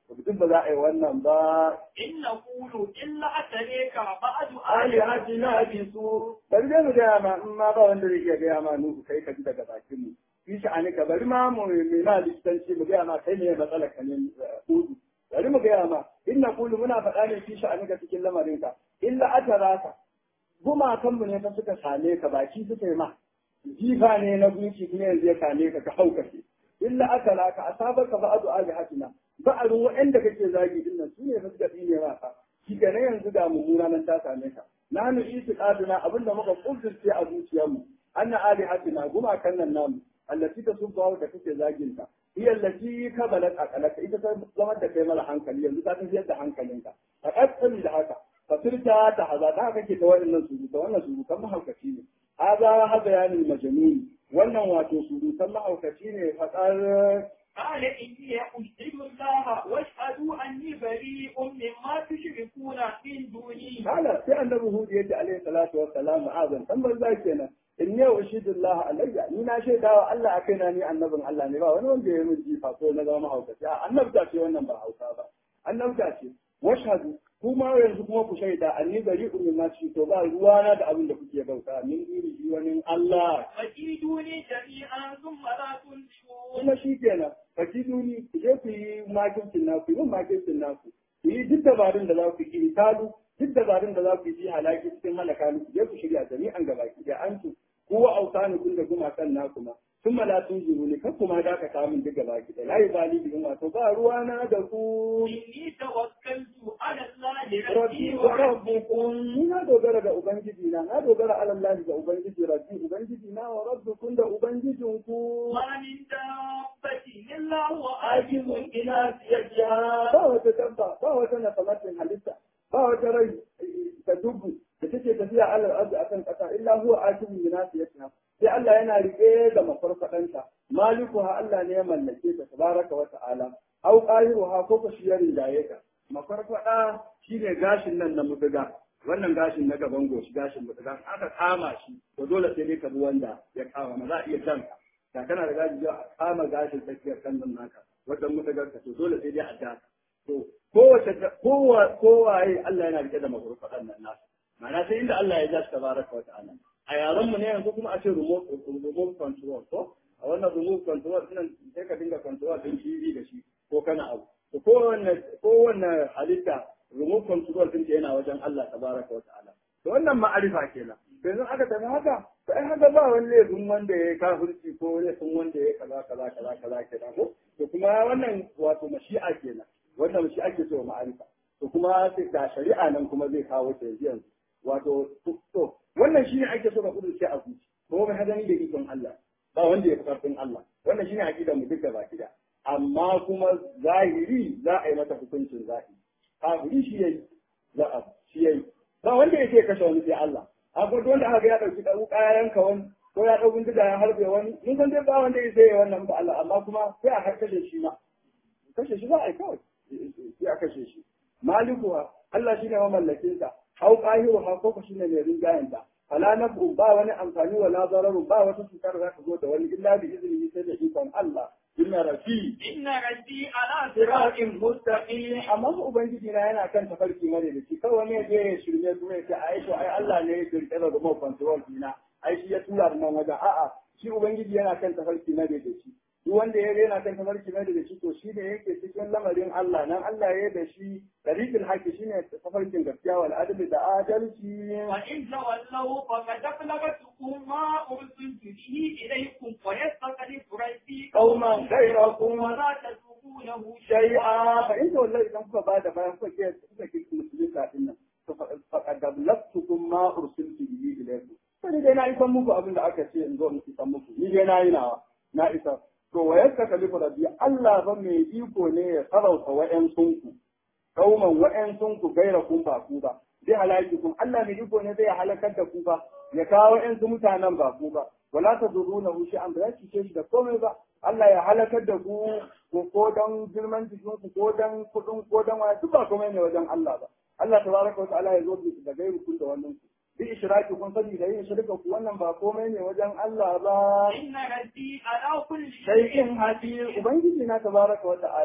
S1: duk ba za a yi wannan ba
S2: إن نقول إلا أتريك بعد
S1: alihatina bi su bari dai mu gaya ma in ma ba wanda zai iya gaya ma nuhu kai ka ji daga bakin mu fi sha'ani ka bari ma mu mai ma likitanci mu gaya ma kai ne matsalar ka ne hudu bari mu gaya ma in na kulu muna faɗa ne fi sha'ani ka cikin lamarin ka illa ataraka gumakanmu ne fa suka same ka baki suka yi ma jifa ne na gunki kuma yanzu ya same ka ka haukace illa ataraka asabaka ba'du alihatina ba'arun wa'anda kake zagi din nan sune fa suka tsine ma ka shi kenan yanzu da mummuna nan ta same ka na nu itiqaduna abinda muka kudurce a zuciyarmu anna alihatina gumakan nan namu allati tasubbu da kake zagin ta hiya allati kabalat aqalaka ita ta zama da kai mala hankali yanzu ta tafiyar da hankalinka a kasali da haka fasirta ta haza ta kake ta wannan surutu wannan surutan mahaukaci ne haza haza yanin majnun wannan wato surutan mahaukaci ne fadar
S2: قال إني أشهد الله واشهدوا أني بريء مما تشركون من دوني
S1: Kala sai annabi Hud ya ce alaihi salatu wa salam azan dan banza kenan in yau ushidullah alayya ni na shaida wa Allah a kaina ni annabin Allah ne ba wani wanda ya min jifa ko na zama mahaukaci a annabta ce wannan ba hausa ba annabta ce washhadu kuma yanzu kuma ku shaida anni bari'un mimma to ba ruwana da abin da kuke bauta min dini wani Allah
S2: فكيدوني جميعا ثم لا تنصرون
S1: kuma shi kenan fakiduni ku je ku yi makircin naku yi min makircin naku ku yi duk dabarun da za ku yi talu duk dabarun da za ku yi halaki cikin halaka ku je ku shirya jami'an gabaki da an tu kowa autani kun da gumakan naku ma sun mala sun jiru ne kan kuma da ka samun duk gabaki da layi bali bihin wato ba ruwana da ku
S2: إني توكلت على الله
S1: rabbi
S2: ربي
S1: wa
S2: وربكم
S1: rabbukum ni na dogara da ubangiji na na dogara ala Allah da ubangiji rabbi ubangiji na wa rabbukum da ubangijinku
S2: ما من دابة إلا هو
S1: aikin
S2: آخذ
S1: ina siyayya ba wata dabba ba wata nasamatin halitta ba wata rai ta dubu da take tafiya alal arzi akan kasa illa huwa akimu ina siyayya sai Allah yana rike da mafarfadanta malikuha Allah ne ya mallake ta tabaraka wa ta'ala au qahiruha ko ko shi ya rinjaye ta mafarfada shine gashin nan na mutuga wannan gashin na gaban goshi gashin mutuga aka kama shi to dole sai dai ka bi wanda ya kama ma za a iya janka da kana da gaji a kama gashin tsakiyar kan nan naka wajen mutugar ka to dole sai dai a ja to kowace kowa kowaye Allah yana rike da mafarfadan nan nasu ma'ana sai inda Allah ya ja shi tabaraka wa ta'ala a yaran mu ne yanzu kuma a ce remote remote control ko a wannan remote control din sai ka dinga control din TV da shi ko kana abu to kowanne kowanne halitta remote control din yana wajen Allah tabaraka wa ta'ala to wannan ma'arifa kenan to yanzu aka tafi haka to ai haka ba wani laifin wanda ya kafirci ko laifin wanda ya kaza kaza kaza kaza kenan ko to kuma wannan wato mashi'a kenan wannan shi ake so ma'arifa to kuma sai da shari'a nan kuma zai kawo ta yanzu wato to wannan shine ake so ka kudurce a zuci ko mai hadani da ikon Allah ba wanda ya fi karfin Allah wannan shine aqidar mu duka baki da amma kuma zahiri za a yi mata hukuncin zahiri kafiri shi yayi za a shi yayi ba wanda yake kashe wani sai Allah akwai wanda aka ga ya dauki ɗau kayan ka wani ko ya ɗau bindiga ya harbe wani mun san dai ba wanda ya sai wannan ba Allah amma kuma sai a harkar da shi ma kashe shi za a yi kawai sai a kashe shi malikuwa Allah shine mamallakin sa au qahiru ha ko shine mai rinjayen ta fala nafu ba wani amfani wala zararu ba wata cutar za ta zo da wani illa bi iznihi sai da ikon Allah inna rafi
S2: إن ربي على
S1: صراط
S2: صراط
S1: mustaqim amma fa ubangiji na yana kan tafarki mare da shi kawai ne je ya shirme kuma ya ce ai to ai Allah ne ya kirkira da remote control dina ai shi ya tura da nan wajen a'a shi ubangiji yana kan tafarki mare da shi duk wanda ya yana kan tafarki mare da shi to shi ne yake cikin lamarin Allah nan Allah ya da shi tariqul haqi shine tafarkin gaskiya wal adli da adalci
S2: وإن تولوا فقد أبلغتكم ما أرسلت به إليكم ويستخلف ربي
S1: قوما غيركم
S2: ولا تسوقونه
S1: shay'a fa in wallahi idan kuka bada bayan kuka ke kuka ke musulunta din nan to faqad ablaqtukum ma ursiltu bihi ilaykum sai dai na isan muku abin da aka ce in zo in isan muku ni dai na yi nawa na isa to wa yakka kalifu rabbi Allah ba mai iko ne ya sarauta wa'en sunku kauman wa'en sunku gaira kun ba ku ba zai halaki kun Allah mai iko ne zai halakar da ku ba ya kawo ƴan su mutanen ba ku ba wala ta zuru na wuce an ba ce shi da komai ba Allah ya halakar da ku ko ko dan girman jikin ku ko dan kudin ko dan wani duk ba komai ne wajen Allah ba Allah tabaraka wa ta'ala ya zo da gairu kun da wannan ku bi ishraki kun sani da yin shirka ku wannan ba komai ne wajen Allah ba
S2: إن ربي على كل
S1: shay'in hadir ubangiji na tabaraka wa ta'ala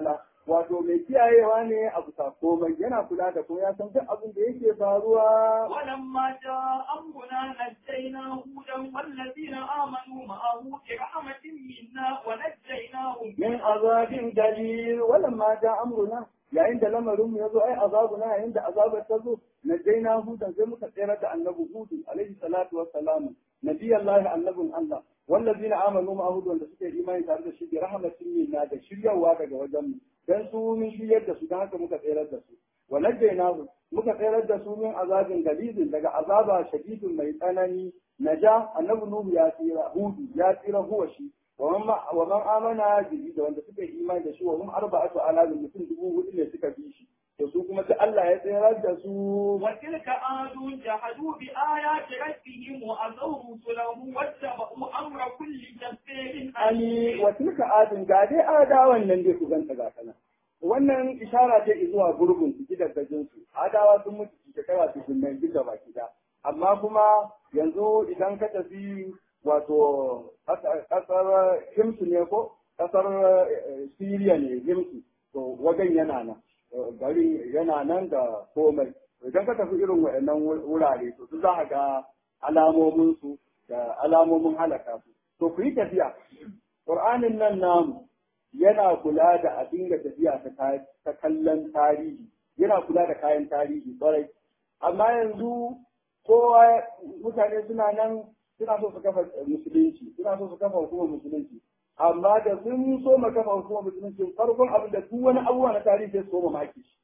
S1: wato mai kiyayewa ne a bisa komai yana kula da kuma ya san duk abin da yake faruwa
S2: ولما جاء أمرنا نجينا هودا والذين آمنوا معه برحمة منا ونجيناهم
S1: min azabin dalil walamma ja amruna yayin da lamarinmu ya zo ai azabuna yayin da azabar ta zo najaina hudan sai muka tsere da annabi hudu alaihi salatu wassalam nabiyallahi annabun allah wallazina amanu ma'ahu wanda suke imani tare da shi bi rahmatin minna da shiryawa daga wajen mu dan su mun shiryar da su dan haka muka tsere da su wa najainahu muka tsere da su min azabin galidin daga azaba shadidin mai tsanani naja annabi nuhu ya tsira hudu ya tsira huwa shi ومن آمن به da wanda suka yi imani da shi wa hum arba'atu alazim mutum dubu hudu ne suka bi shi to su kuma sai Allah ya tsayar da su
S2: وتلك عاد جحدوا بآيات ربهم وأذوا رسله واتبعوا أمر كل جبار
S1: ani
S2: عنيد
S1: wa tilka adin ga dai adawan nan dai ku ganta ga kana wannan ishara ce zuwa gurgun su gidajen su adawa sun mutu shekara su sun mai gida baki da amma kuma yanzu idan ka tafi wato kasar himsu ne ko kasar siriya ne himsu to wajen yana nan gari yana nan da komai idan ka tafi irin waɗannan wurare to su za a ga alamominsu da alamomin halaka su to ku yi tafiya ƙur'anin nan namu yana kula da a dinga tafiya ta kallon tarihi yana kula da kayan tarihi ƙwarai amma yanzu kowa mutane suna nan suna so su kafa musulunci suna so su kafa hukumar musulunci amma da sun so ma kafa hukumar musulunci farkon abin da duk wani abubuwa na tarihi sai su koma maki shi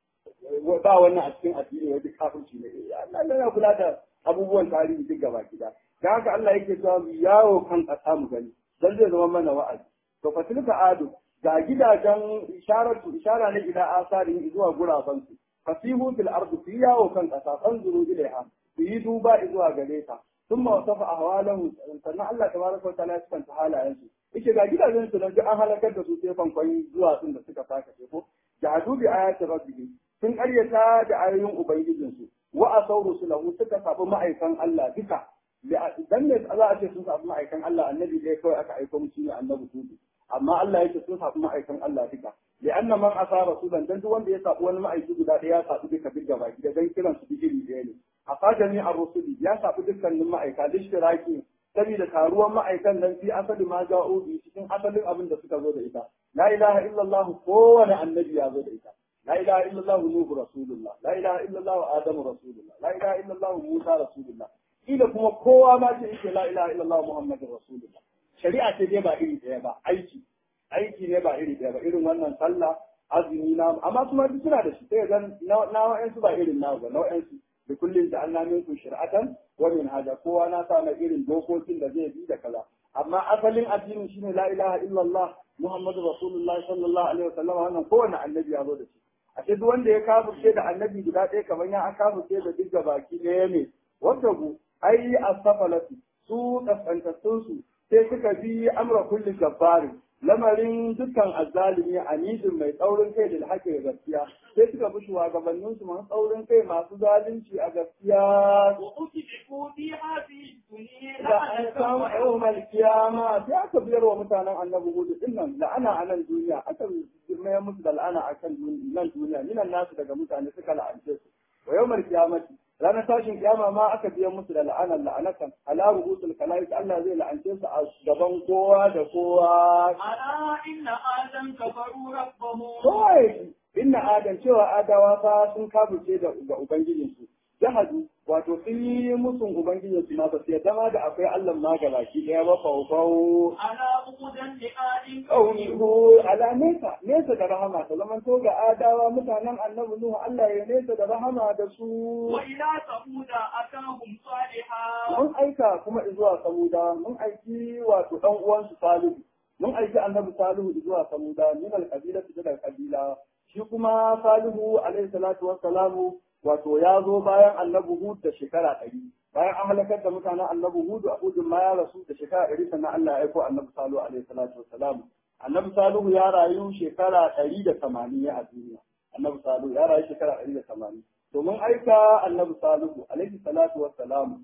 S1: ba wannan a cikin addini wani kafirci ne Allah yana kula da abubuwan tarihi duk gaba gida da haka Allah yake cewa mu yawo kan ƙasa mu gani dan zai zama mana wa'azi to fatilka adu ga gidajen isharatu ishara ne ila asarin zuwa guraben su fasihu fil ardi fi yawo kan ƙasa fanzuru ilaiha ku yi duba zuwa gare ta ثم وصف أهوالهم sannan Allah tabaraka wa ta'ala ya sifanta halayensu yake ga gidajen su nan duk an halakar da su sai fankwai zuwa sun da suka saka ce ko jahadu bi ayati rabbihim sun karyata da ayoyin ubangijin su wa asaw rusulahu suka sabu ma'aikan Allah duka dan ne za a ce sun sabu ma'aikan Allah annabi dai kawai aka aika musu ne annabi hudu amma Allah yake sun sabu ma'aikan Allah duka li'anna man asa rasulan dan duk wanda ya sabu wani ma'aiki guda ɗaya ya sabu duka duk gaba da dan kiran su digiri ɗaya ne a fadani a rusuli ya sabu dukkanin ma'aika da shiraki saboda taruwan ma'aikan nan fi asali ma ja'u bi cikin asalin abin da suka zo da ita la ilaha illallah kowane annabi ya zo da ita la ilaha illallah nuhu rasulullah la ilaha illallah adamu rasulullah la ilaha illallah musa rasulullah ila kuma kowa ma ce yake la ilaha illallah muhammadur rasulullah shari'a ce dai ba iri ɗaya ba aiki aiki ne ba iri ɗaya ba irin wannan sallah azumi na amma kuma duk suna da shi sai ga na wa'ansu ba irin na ba na wa'ansu da kullum da Allah minkum shir'atan wa min hada kowa na sa na irin dokokin da zai bi da kaza amma asalin addinin shine la ilaha illallah muhammadu rasulullahi sallallahu alaihi wasallam wannan kowanne annabi ya zo da shi a duk wanda ya kafirce da annabi guda ɗaya kamar ya kafirce da duk baki ɗaya ne wanda ku ai asfalatu su kasantattun su sai suka bi amra kulli jabbarin lamarin dukkan azzalimi anidin mai tsaurin kai da haƙƙi da gaskiya sai suka bi shugabannin su masu tsaurin kai masu zalunci a gaskiya
S2: وأتبعوا في هذه الدنيا
S1: da an samu a yau mai kiyama sai aka biyar wa mutanen annabi hudu din nan la'ana a nan duniya aka mayar musu da la'ana a kan nan duniya minan nasu daga mutane suka la'ance su wa yau mai kiyamati ranar tashin kiyama ma aka biyan musu da la'anar la'anatan ala rubutul kalaik Allah zai la'ance su a gaban kowa da kowa
S2: ألا إن آدم كفروا ربهم
S1: kawai inna adam cewa adawa fa sun kafirce da ga ubangijinsu jahadu wato sun yi musun ubangijinsu ma ba su yadda ma da akwai Allah ma ga baki daya ba faufau
S2: ألا بغدا لآل
S1: kaunihu ala nesa nesa da rahama ta zaman to ga adawa mutanen annabi nuhu Allah ya nesa da rahama da su
S2: وإلى ثمود أتاهم صالحا
S1: mun aika kuma zuwa samuda mun aiki wato dan uwansu salihu mun aiki annabi salihu zuwa samuda min alqabila daga kabila shi kuma salihu alaihi salatu wassalamu wato ya zo bayan annabi hud da shekara ɗari bayan an halakar da mutanen annabi hud a hudun ma ya rasu da shekara ɗari sannan Allah ya aiko annabi salihu alaihi salatu wassalamu annabi salihu ya rayu shekara ɗari da tamanin a duniya annabi salihu ya rayu shekara ɗari da tamanin to mun aika annabi salihu alaihi salatu wassalamu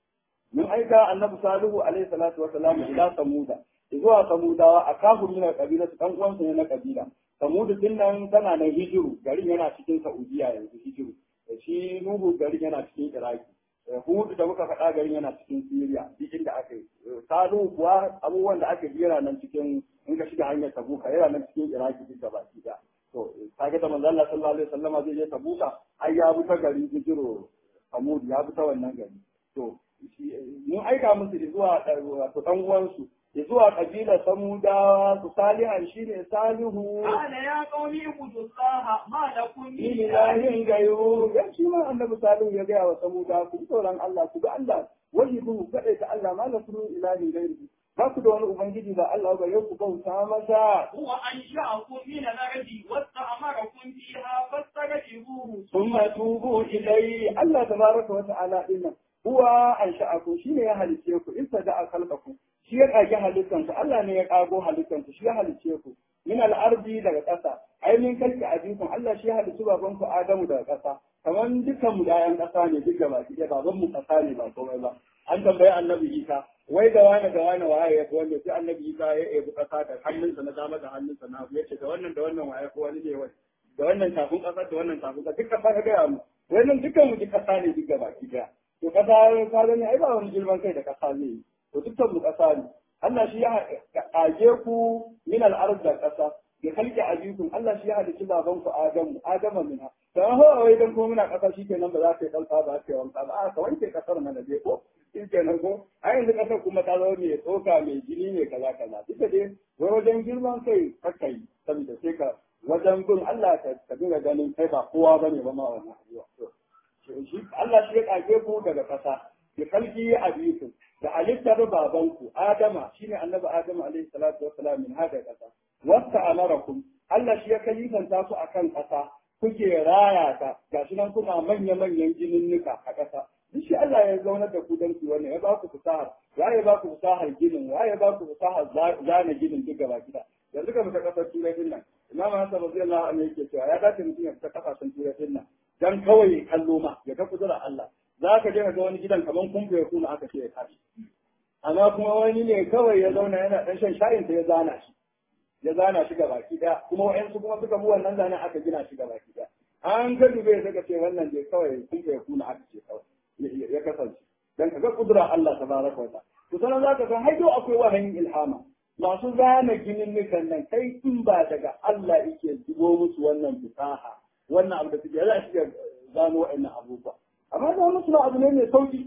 S1: mun aika annabi salihu alaihi salatu wassalamu ila samuda zuwa samudawa a kafin min kabila su dan uwansu ne na kabila samudu din nan tana nan hijiru garin yana cikin saudiya yanzu hijiru shi nuhu garin yana cikin iraki hudu da muka faɗa garin yana cikin siriya duk inda aka yi salu kuwa abubuwan da aka jera nan cikin in ka shiga hanyar tabuka yana nan cikin iraki duk da baki da to kaga da manzo Allah sallallahu alaihi wasallam zai je tabuka ai ya bi ta garin hijiro samud ya bi ta wannan gari to mun aika musu zuwa wato dan uwansu zuwa kabilar samudawa su salihan shine salihu
S2: قال يا قوم اعبدوا الله ما لكم من
S1: ni
S2: إله
S1: ilahin gayo ya shi ma annabi salihu ya gaya wa samudawa ku ji tsoron Allah ku ga Allah wajibu kaɗai ta Allah ma la sunu ilahin gairi ba ku da wani ubangiji ba Allah ba yau ku bauta masa
S2: هو أنشأكم من الأرض واستعمركم فيها فاستغفروه
S1: ثم توبوا إليه الله تبارك وتعالى إنه هو أنشأكم شيء يا هلسيكم إن صدق خلقكم shi ya ƙage halittanku Allah ne ya ƙago halittanku shi ya halicce ku min al'ardi daga ƙasa ai min kalki abikun Allah shi ya halicci babanku Adamu daga ƙasa kamar dukkan mu ƴaƴan ƙasa ne duk gaba ki baban mu ƙasa ne ba komai ba an tambayi annabi Isa wai da wani da wani waye ya wanda sai annabi Isa ya ebi ƙasa da hannunsa na dama da hannunsa na hagu yace da wannan da wannan waye ko wani ne wai da wannan tafin ƙasa da wannan tafin ƙasa duk ƙasa ka gaya mu wannan dukkan mu duk ƙasa ne duk gaba ki daya to ƙasa ka gani ai ba wani girman kai da ƙasa zai yi to dukkan mu ƙasa ne Allah shi ya ƙage ku min al-ard da ƙasa ya kalki abikum Allah shi ya halicci baban ku Adamu Adama minha dan ho wai dan ko muna ƙasa shikenan ba za ka yi kalfa ba ka yi wanka ba a ka wanke ƙasar mana dai ko shikenan ko a yanzu ƙasar kuma ta zama mai tsoka mai jini ne kaza kaza duka dai wai wajen girman kai kakka yi saboda sai ka wajen bin Allah ka ka dinga ganin kai ba kowa bane ba ma wannan abuwa shi Allah shi ya ƙage ku daga ƙasa ya kalki abikum da halittar babanku Adama shine annabi Adamu alaihi salatu wassalam min hada kasa wasta amarakum Allah shi ya kalifanta ku akan kasa kuke raya ta gashi nan kuna manya manyan jininnika a kasa duk shi Allah ya zauna da ku dan ku wannan ya ba ku fasahar ya ya ba ku fasahar ginin ya ya ba ku fasahar zana ginin duk gaba gida yanzu ka fita kasar turai din nan Imam Hassan radiyallahu anhu yake cewa ya dace mutum ya fita kasashen turai din nan dan kawai kallo ma ya ga kudura Allah za ka je ga wani gidan kaman kumbu ya kuna aka ce ya tashi amma kuma wani ne kawai ya zauna yana dan shan shayin sa ya zana shi ya zana shi gaba ki daya kuma wayansu kuma suka mu wannan zanen aka gina shi gaba ki daya an ga dube suka ce wannan je kawai kumbu ya kuna aka ce kawai ya kasance dan kaga kudura Allah tabaraka wa ta'ala to sanan zaka san haido akwai wahayin ilhama masu zana ginin nukan nan kai in ba daga Allah yake zubo musu wannan fasaha wannan abu da suke za su gano wa'annan abubuwa amma da musu ma abu ne mai sauki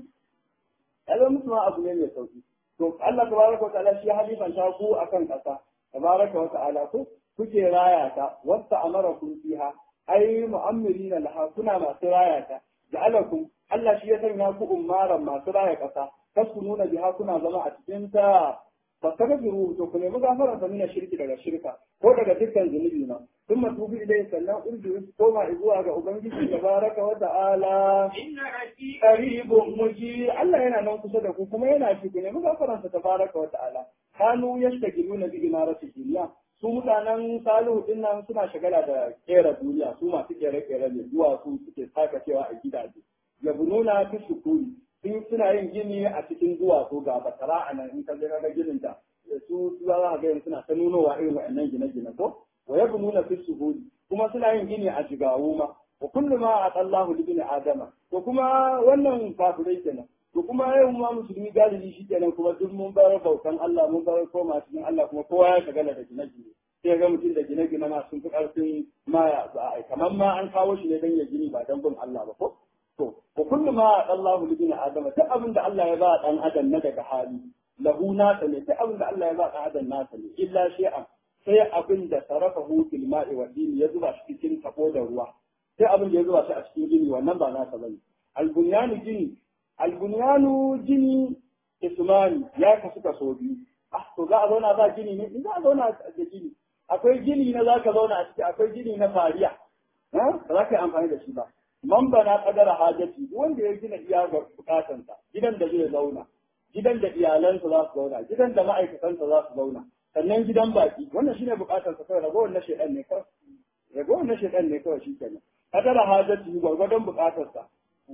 S1: ya zama musu ma abu ne mai sauki to Allah tabaraka wa ta'ala shi ya halifanta ku akan kasa tabaraka wa ta'ala ku kuke raya ta wasta amarakum fiha ai mu'ammirina laha kuna masu raya ta ja'alakum Allah shi ya sanya ku ummaran masu raya kasa taskununa biha kuna zama a cikin ta fastaghfiru to ku nemi gafara ta mina shirki daga shirka ko daga dukkan zunubi na thumma tubu ilayhi sannan urdu koma zuwa ga ubangiji tabaraka wa ta'ala
S2: إن ربي
S1: qaribun muji Allah yana nan kusa da ku kuma yana ci ku nemi gafaran sa tabaraka wa ta'ala kanu yashtagiluna bi imarati dunya su mutanen salihu din nan suna shagala da kera duniya su masu kere kere ne zuwa su suke saka cewa a gidaje yabununa fi sukuri sun suna yin gini a cikin duwatsu ga basara a nan in ka je ka ga ginin da su su za ka ga yanzu suna ta nunowa irin wa'annan gine-gine ko wa yabununa fi suhuri kuma suna yin gini a jigawu ma wa kullu ma atallahu li bani adama to kuma wannan kafirai kenan to kuma yau ma musulmi galibi shi kenan kuma duk mun bar bautan Allah mun bar koma cikin Allah kuma kowa ya shagala da gine-gine sai ga mutum da gine-gine ma sun fi ƙarfin ma ya za a yi kamar ma an kawo shi ne don ya gini ba don bin Allah ba ko to wa kullu ma Allahu li bani adama duk abin da Allah ya ba dan adam na daga hali lahu nasa ne duk abin da Allah ya ba dan adam nasa ne illa shay'an sai abin da sarafahu fil ma'i wa dini ya zuba shi cikin tabo da ruwa sai abin da ya zuba shi a cikin gini wannan ba nasa bane albunyanu gini albunyanu gini ismani ya kasu kaso biyu ah to za a zauna ba gini ne za a zauna da gini akwai gini na za ka zauna a ciki akwai gini na fariya ba za ka yi amfani da shi ba man bana kadara hajati wanda ya gina iya bukatansa gidan da zai zauna gidan da iyalansa za su zauna gidan da ma'aikatansa za su zauna sannan gidan baki wannan shine bukatansa kawai ragowar na shedan ne kawai ragowar na shedan ne kawai shi kenan kadara hajati gwargwadon bukatarsa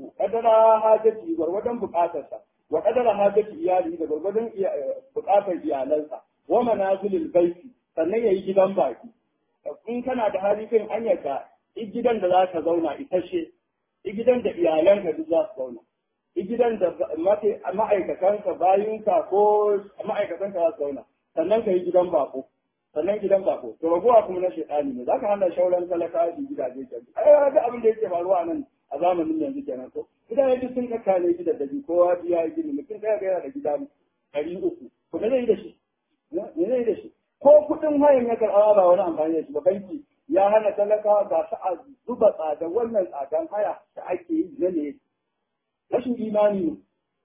S1: kadara hajati gwargwadon bukatarsa wa kadara hajati iyali da gwargwadon bukatar iyalansa wa manazilil baiti sannan yayi gidan baki in kana da hali kan anyarka gidan da za ka zauna isashe gidan da iyalanka duk za su zauna gidan da ma'aikatanka bayinka ko ma'aikatanka za su zauna sannan ka yi gidan bako sannan gidan bako to raguwa kuma na shaitani ne zaka hana shauran talaka su gidaje ke ai ga abin da yake faruwa nan a zamanin yanzu kenan ko gidaje duk sun kaka ne gidan da ji kowa ya yi gini mutum ɗaya ga yana da gida ɗari uku ko me zai yi da shi me zai yi da shi ko kuɗin hayan ya karɓa ba wani amfani da shi ba banki ya hana talaka ga su a zuba tsada wannan tsadan haya da ake yi na ne rashin imani ne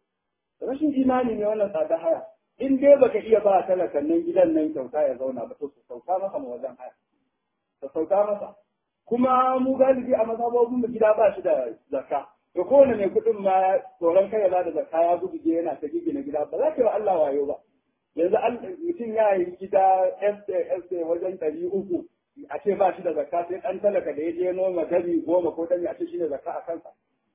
S1: rashin imani ne wannan tsada haya in dai baka iya ba talakan nan gidan nan kyauta ya zauna ba to su sauka masa ma wajen haya ka sauka masa kuma mu galibi a mazhabobin mu gida ba shi da zakka to kowane mai kuɗin ma tsoron kai ya da zakka ya gudu je yana ta gigina gida ba za ka yi wa Allah wayo ba yanzu mutum ya yi gida SA wajen ɗari uku a ce ba shi da zakka sai ɗan talaka da ya je noma dami goma ko dami a ce shi ne zakka a kansa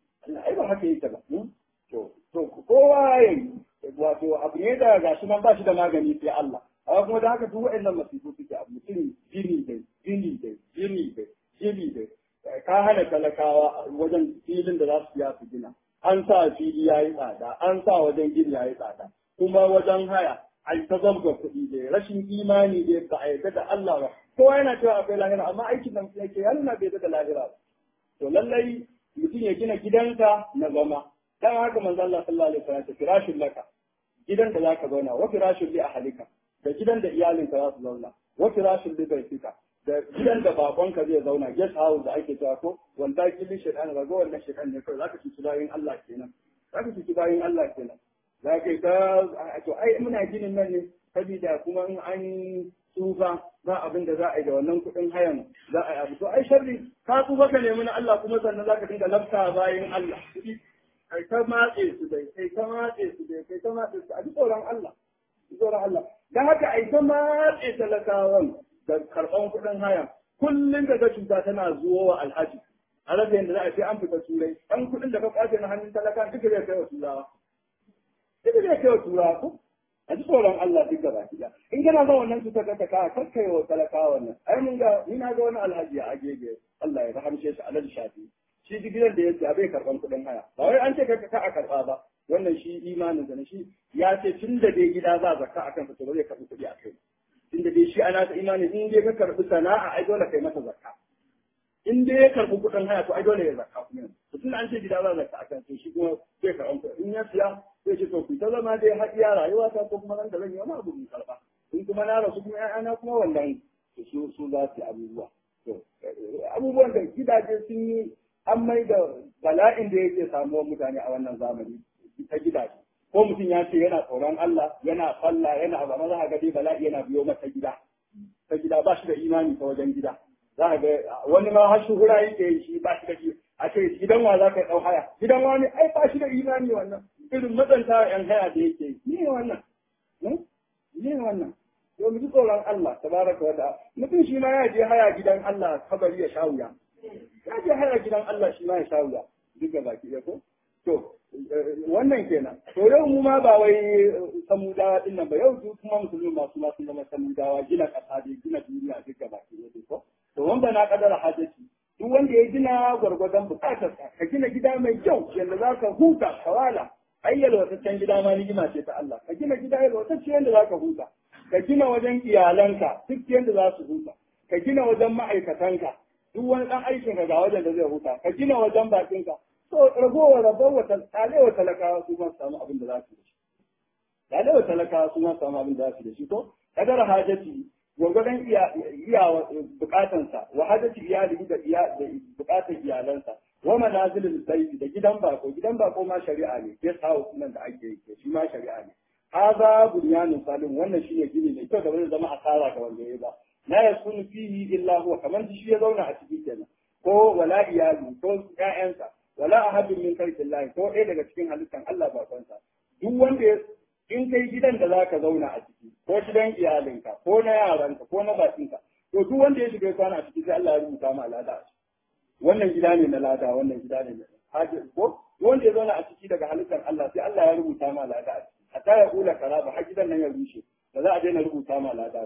S1: ai ba haka yake ba to to kowa ya wato abu ne da gashi nan ba shi da magani sai Allah amma kuma da haka duk waɗannan masifu suke abu mutum jini da jini da jini da jini da ka hana talakawa wajen filin da za su biya su gina an sa fili ya yi tsada an sa wajen gini ya yi tsada kuma wajen haya an ta zabga kuɗi da rashin imani da ba a yarda da Allah ba kowa yana cewa akwai lahira amma aikin da mutum yake ya nuna bai yarda da lahira ba to lallai mutum ya gina gidansa na zama dan haka manzo Allah sallallahu alaihi wasallam firashin laka gidan da zaka zauna wa firashin li ahlika da gidan da iyalinka za su zauna wa firashin li baitika da gidan da bakonka zai zauna guest house da ake cewa ko wanda kili shaitan ga wannan shaitan ne kawai zaka ci bayin Allah kenan zaka ci bayin Allah kenan zaka ta to ai muna ginin nan ne saboda kuma in an tsufa ba abin da za a yi da wannan kuɗin hayan za a yi abu to ai sharri ka tsufa ka nemi na Allah kuma sannan zaka dinga lafta bayin Allah kai ta matse su dai kai ta matse su dai kai ta matse su a ji tsoron Allah tsoron Allah dan haka ai ta matse talakawan da karɓan kuɗin haya kullum da ga cuta tana zuwa wa alhaji a rasa yadda za a ce an fita turai ɗan kuɗin da ka kwace na hannun talaka duka zai kai wa turawa duka zai kai wa turawa ko a ji tsoron Allah duk gaba ɗaya in kana ga wannan cutar da ka kakkai wa talaka wannan ai mun ga ni na ga wani alhaji a agege Allah ya rahamshe shi alhaji shafi shi duk gidan da yake bai karɓan kuɗin haya ba wai an ce ka ka a karɓa ba wannan shi imanin sa ne shi ya ce tun da dai gida za zakka akan sa to ba zai karɓi kuɗi a kai inda dai shi ana ta imani in dai ka karbi sana'a ai dole kai masa zakka in dai ya karbi kuɗin haya to ai dole ya zakka kuma to tun an ce gida za zakka akan to shi kuma zai karɓi kuɗi in ya siya zai ce to ku ta zama dai har iya rayuwa ta ko kuma nan da zan yi wani abu in karɓa in kuma na rasu kuma ƴaƴana kuma wannan su su za su yi abubuwa to abubuwan da gidaje sun yi an mai da bala'in da yake samuwar mutane a wannan zamani ta gidaje ko mutum ya ce yana tsoron Allah yana falla yana ba maza ga dai bala'i yana biyo mata gida ta gida ba shi da imani ta wajen gida za ka ga wani ma har shuhura yake yi shi ba shi da shi a ce gidan wa za ka ɗau haya gidan wani ai ba shi da imani wannan irin matsanta yan haya da yake yi ne wannan ne wannan yau mu ji tsoron Allah tabaraka wa ta'ala mutum shi ma ya je haya gidan Allah kabari ya sha wuya ya je haya gidan Allah shi ma ya sha wuya duk da baki ya ko to wannan kenan to yau mu ma ba wai samudawa din nan ba yau duk kuma musulmi masu masu zama samudawa gina kasa da gina duniya duk gaba ke ne ko to wanda na kadara hajjaci duk wanda ya gina gwargwadon bukatar ka gina gida mai kyau yanda za ka huta kawala ai yalwataccen gida ma ni'ima ce ta Allah ka gina gida yalwatacce yanda za ka huta ka gina wajen iyalanka duk yanda za su huta ka gina wajen ma'aikatanka duk wani dan aikin ka ga wajen da zai huta ka gina wajen bakinka to ragowar rabon ɗalewa talakawa su ma samu abin da za su da shi ɗalewa talakawa su ma samu abin da za su da shi ko kadar hajati gwagwadon iya bukatansa wa hajati iyali da bukatar iyalansa wa manazilin sayyidi da gidan bako gidan bako ma shari'a ne guest house nan da ake yi shi ma shari'a ne haza bunyanun salim wannan shine gini mai kyau da zai zama asara ga wanda ya ba la yakunu fihi illa huwa kamar shi ya zauna a ciki kenan ko wala iyali ko ƴaƴansa wala ahadun min khalqillah ko ɗaya daga cikin halittan Allah ba kansa duk wanda ya in kai gidan da zaka zauna a ciki ko gidan iyalinka ko na yaranka ko na bakinka to duk wanda ya shiga kwana a ciki sai Allah ya rubuta ma lada a ciki wannan gida ne na lada wannan gida ne na haji ko wanda ya zauna a ciki daga halittan Allah sai Allah ya rubuta ma lada a ciki hatta ya kula karaba har gidan nan ya rushe ba za a daina rubuta ma lada ba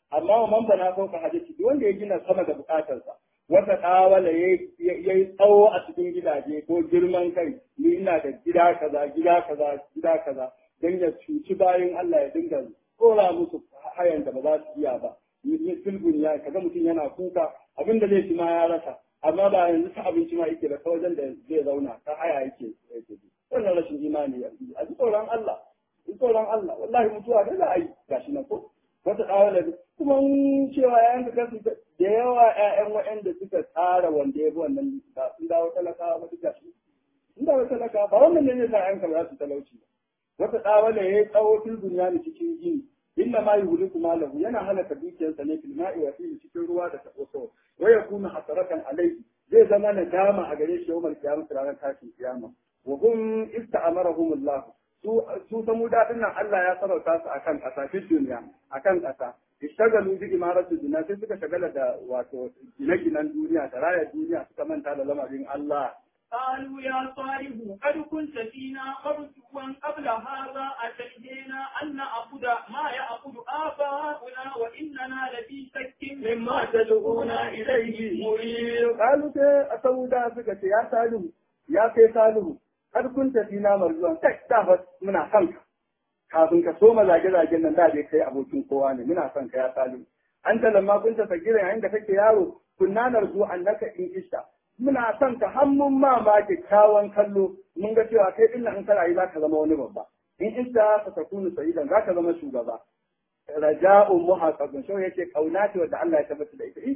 S1: amma wa man bana fauka hadisi duk wanda ya gina sama da bukatarsa wata ɗawala ya yi tsawo a cikin gidaje ko girman kai ni ina da gida kaza gida kaza gida kaza don ya cuci bayan Allah ya dinga tsora musu hayan da ba za su iya ba ni filbun ya kaga mutum yana kuka abin da zai ci ma ya rasa amma ba yanzu ta abinci ma yake da ta wajen da zai zauna ta haya yake yake wannan rashin imani a ji tsoron Allah ji tsoron Allah wallahi mutuwa da za a yi gashi na ko wata ɗawala kuma cewa yayan da kansu da yawa ƴaƴan waɗanda suka tsara wanda ya bi wannan ba sun dawo talakawa ba duka shi sun dawo talakawa ba wannan ne zai sa ƴaƴanka ba za su talauci ba wata ɗawala ya yi tsawo fil duniya ne cikin gini inna ma yuhliku malahu yana halaka dukiyarsa ne fil ma'i wa fihi cikin ruwa da taɓoso wa yakunu hasaratan alayhi zai zama nadama a gare shi yawmal qiyamah ranar tashin kiyama wa hum ista'amarahum Allah su su samu daɗin nan Allah ya sarauta su akan ƙasa fi duniya akan ƙasa ishtagalu bi imaratu dunya sai suka shagala da wato gine-ginen duniya da raya duniya suka manta da lamarin Allah
S2: قالوا يا صالح قد كنت فينا مرجوا قبل هذا أتينا أن نعبد ما يعبد آباؤنا وإننا لفي شك مما تدعونا إليه مريب
S1: قالوا sai a sauda suka ce ya salihu ya kai salihu har kun tafi na marzuwan kai da fa muna son ka kafin ka soma zage-zagen nan da dai kai abokin kowa ne muna son ka ya salihu an ta lamma kun ta sagira yayin da kake yaro kunna narzu annaka in ishta muna son ka har mun ma ma kyakkyawan kallo mun ga cewa kai din in ka rayu za ka zama wani babba in ishta ka takunu sayidan za ka zama shugaba raja'un muhaqqaqun shau yace kauna ce wanda Allah ya tabbata da ita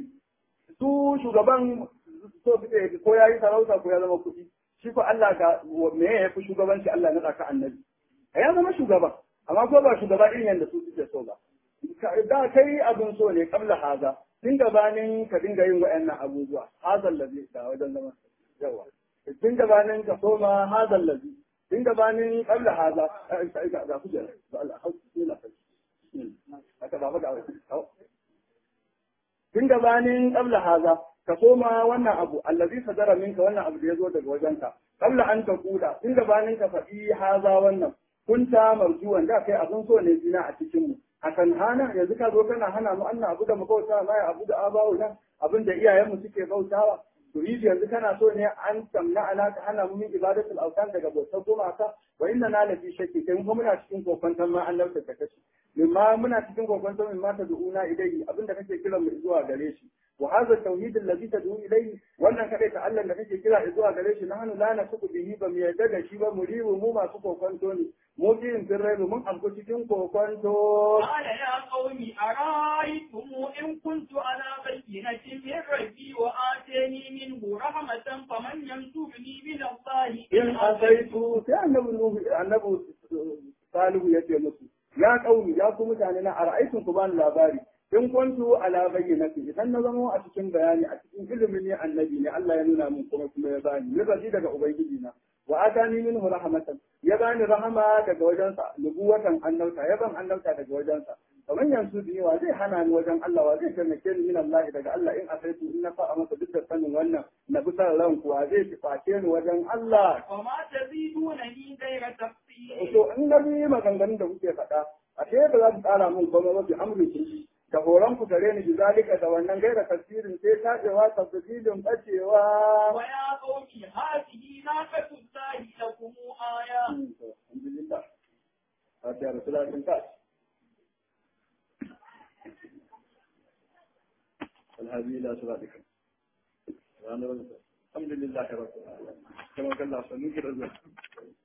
S1: su shugaban so suke ko yayi sarauta ko ya zama kuɗi shi ko Allah ga me ya fi shugabanci Allah na tsaka annabi ya zama shugaba amma ko ba shugaba irin yadda su suke so ba da kai abin so ne kabla haza tun gabanin ka dinga yin wa'annan abubuwa hazal lazi da wajen zama yawa tun gabanin ka soma hazal lazi tun gabanin kabla haza ga ku jira da Allah hau ne na kai haka ba ga tun gabanin kabla haza ka soma wannan abu allazi sadara minka wannan abu da ya zo daga wajenka kabla an ta kula tun gabanin ka faɗi haza wannan kunta marjuwan da kai abin so ne zina a cikin mu akan hana yanzu ka zo kana hana mu annan abu da mu bauta ma abu da abawu nan abin da iyayenmu suke bautawa to yi yanzu kana so ne an samna ana ka hana mu min ibadatul awtan daga bautar gumaka wa inna na lafi shakki kai mu muna cikin kokon ma an lauta ta kashi mimma muna cikin kokon min ma ta du'una ilayhi abin da kake kira mu zuwa gare shi wa hadha tauhid alladhi tad'u ilayhi wannan kadai ta Allah da kake kira zuwa gare shi nahnu la nasuku bihi ba mu yarda da shi ba mu ribu mu masu kokonto ne mu biyin sirrai mun amko cikin kokonto
S2: قال يا قوم أرأيتم إن كنت على بينة من ربي وآتاني منه رحمة فمن ينصرني من الله
S1: in asaitu sai annabi nuhu annabi salihu ya ce musu ya kauni ya ku mutane na ara'aitun ku bani labari in kuntu ala bayyinati idan na zama a cikin bayani a cikin ilimin ne annabi ne Allah ya nuna min kuma kuma ya bani ni daga ubangiji na wa atani minhu rahmatan ya bani rahama daga wajensa nubuwatan annauta ya ban annauta daga wajensa kamar yanzu da yawa zai hana ni wajen Allah wa zai taimake ni min Allah daga Allah in asaitu in na fa'a masa duk da sanin wannan na bi san ran kuwa zai face ni wajen Allah
S2: وما تزيدونني غير تفصيل
S1: to in na bi maganganun da kuke faɗa ashe ba za su tsara min komai ba bi amri da horon ku gare ni bizalika da wannan gaira tafsirin sai tajewa tafsirin bacewa
S2: ويا قوم هذه ناقة الله لكم آية
S1: alhamdulillah fatiha rasulullah sun ta الهدي الى صراطك الحمد لله رب العالمين كما قال الله سنوكر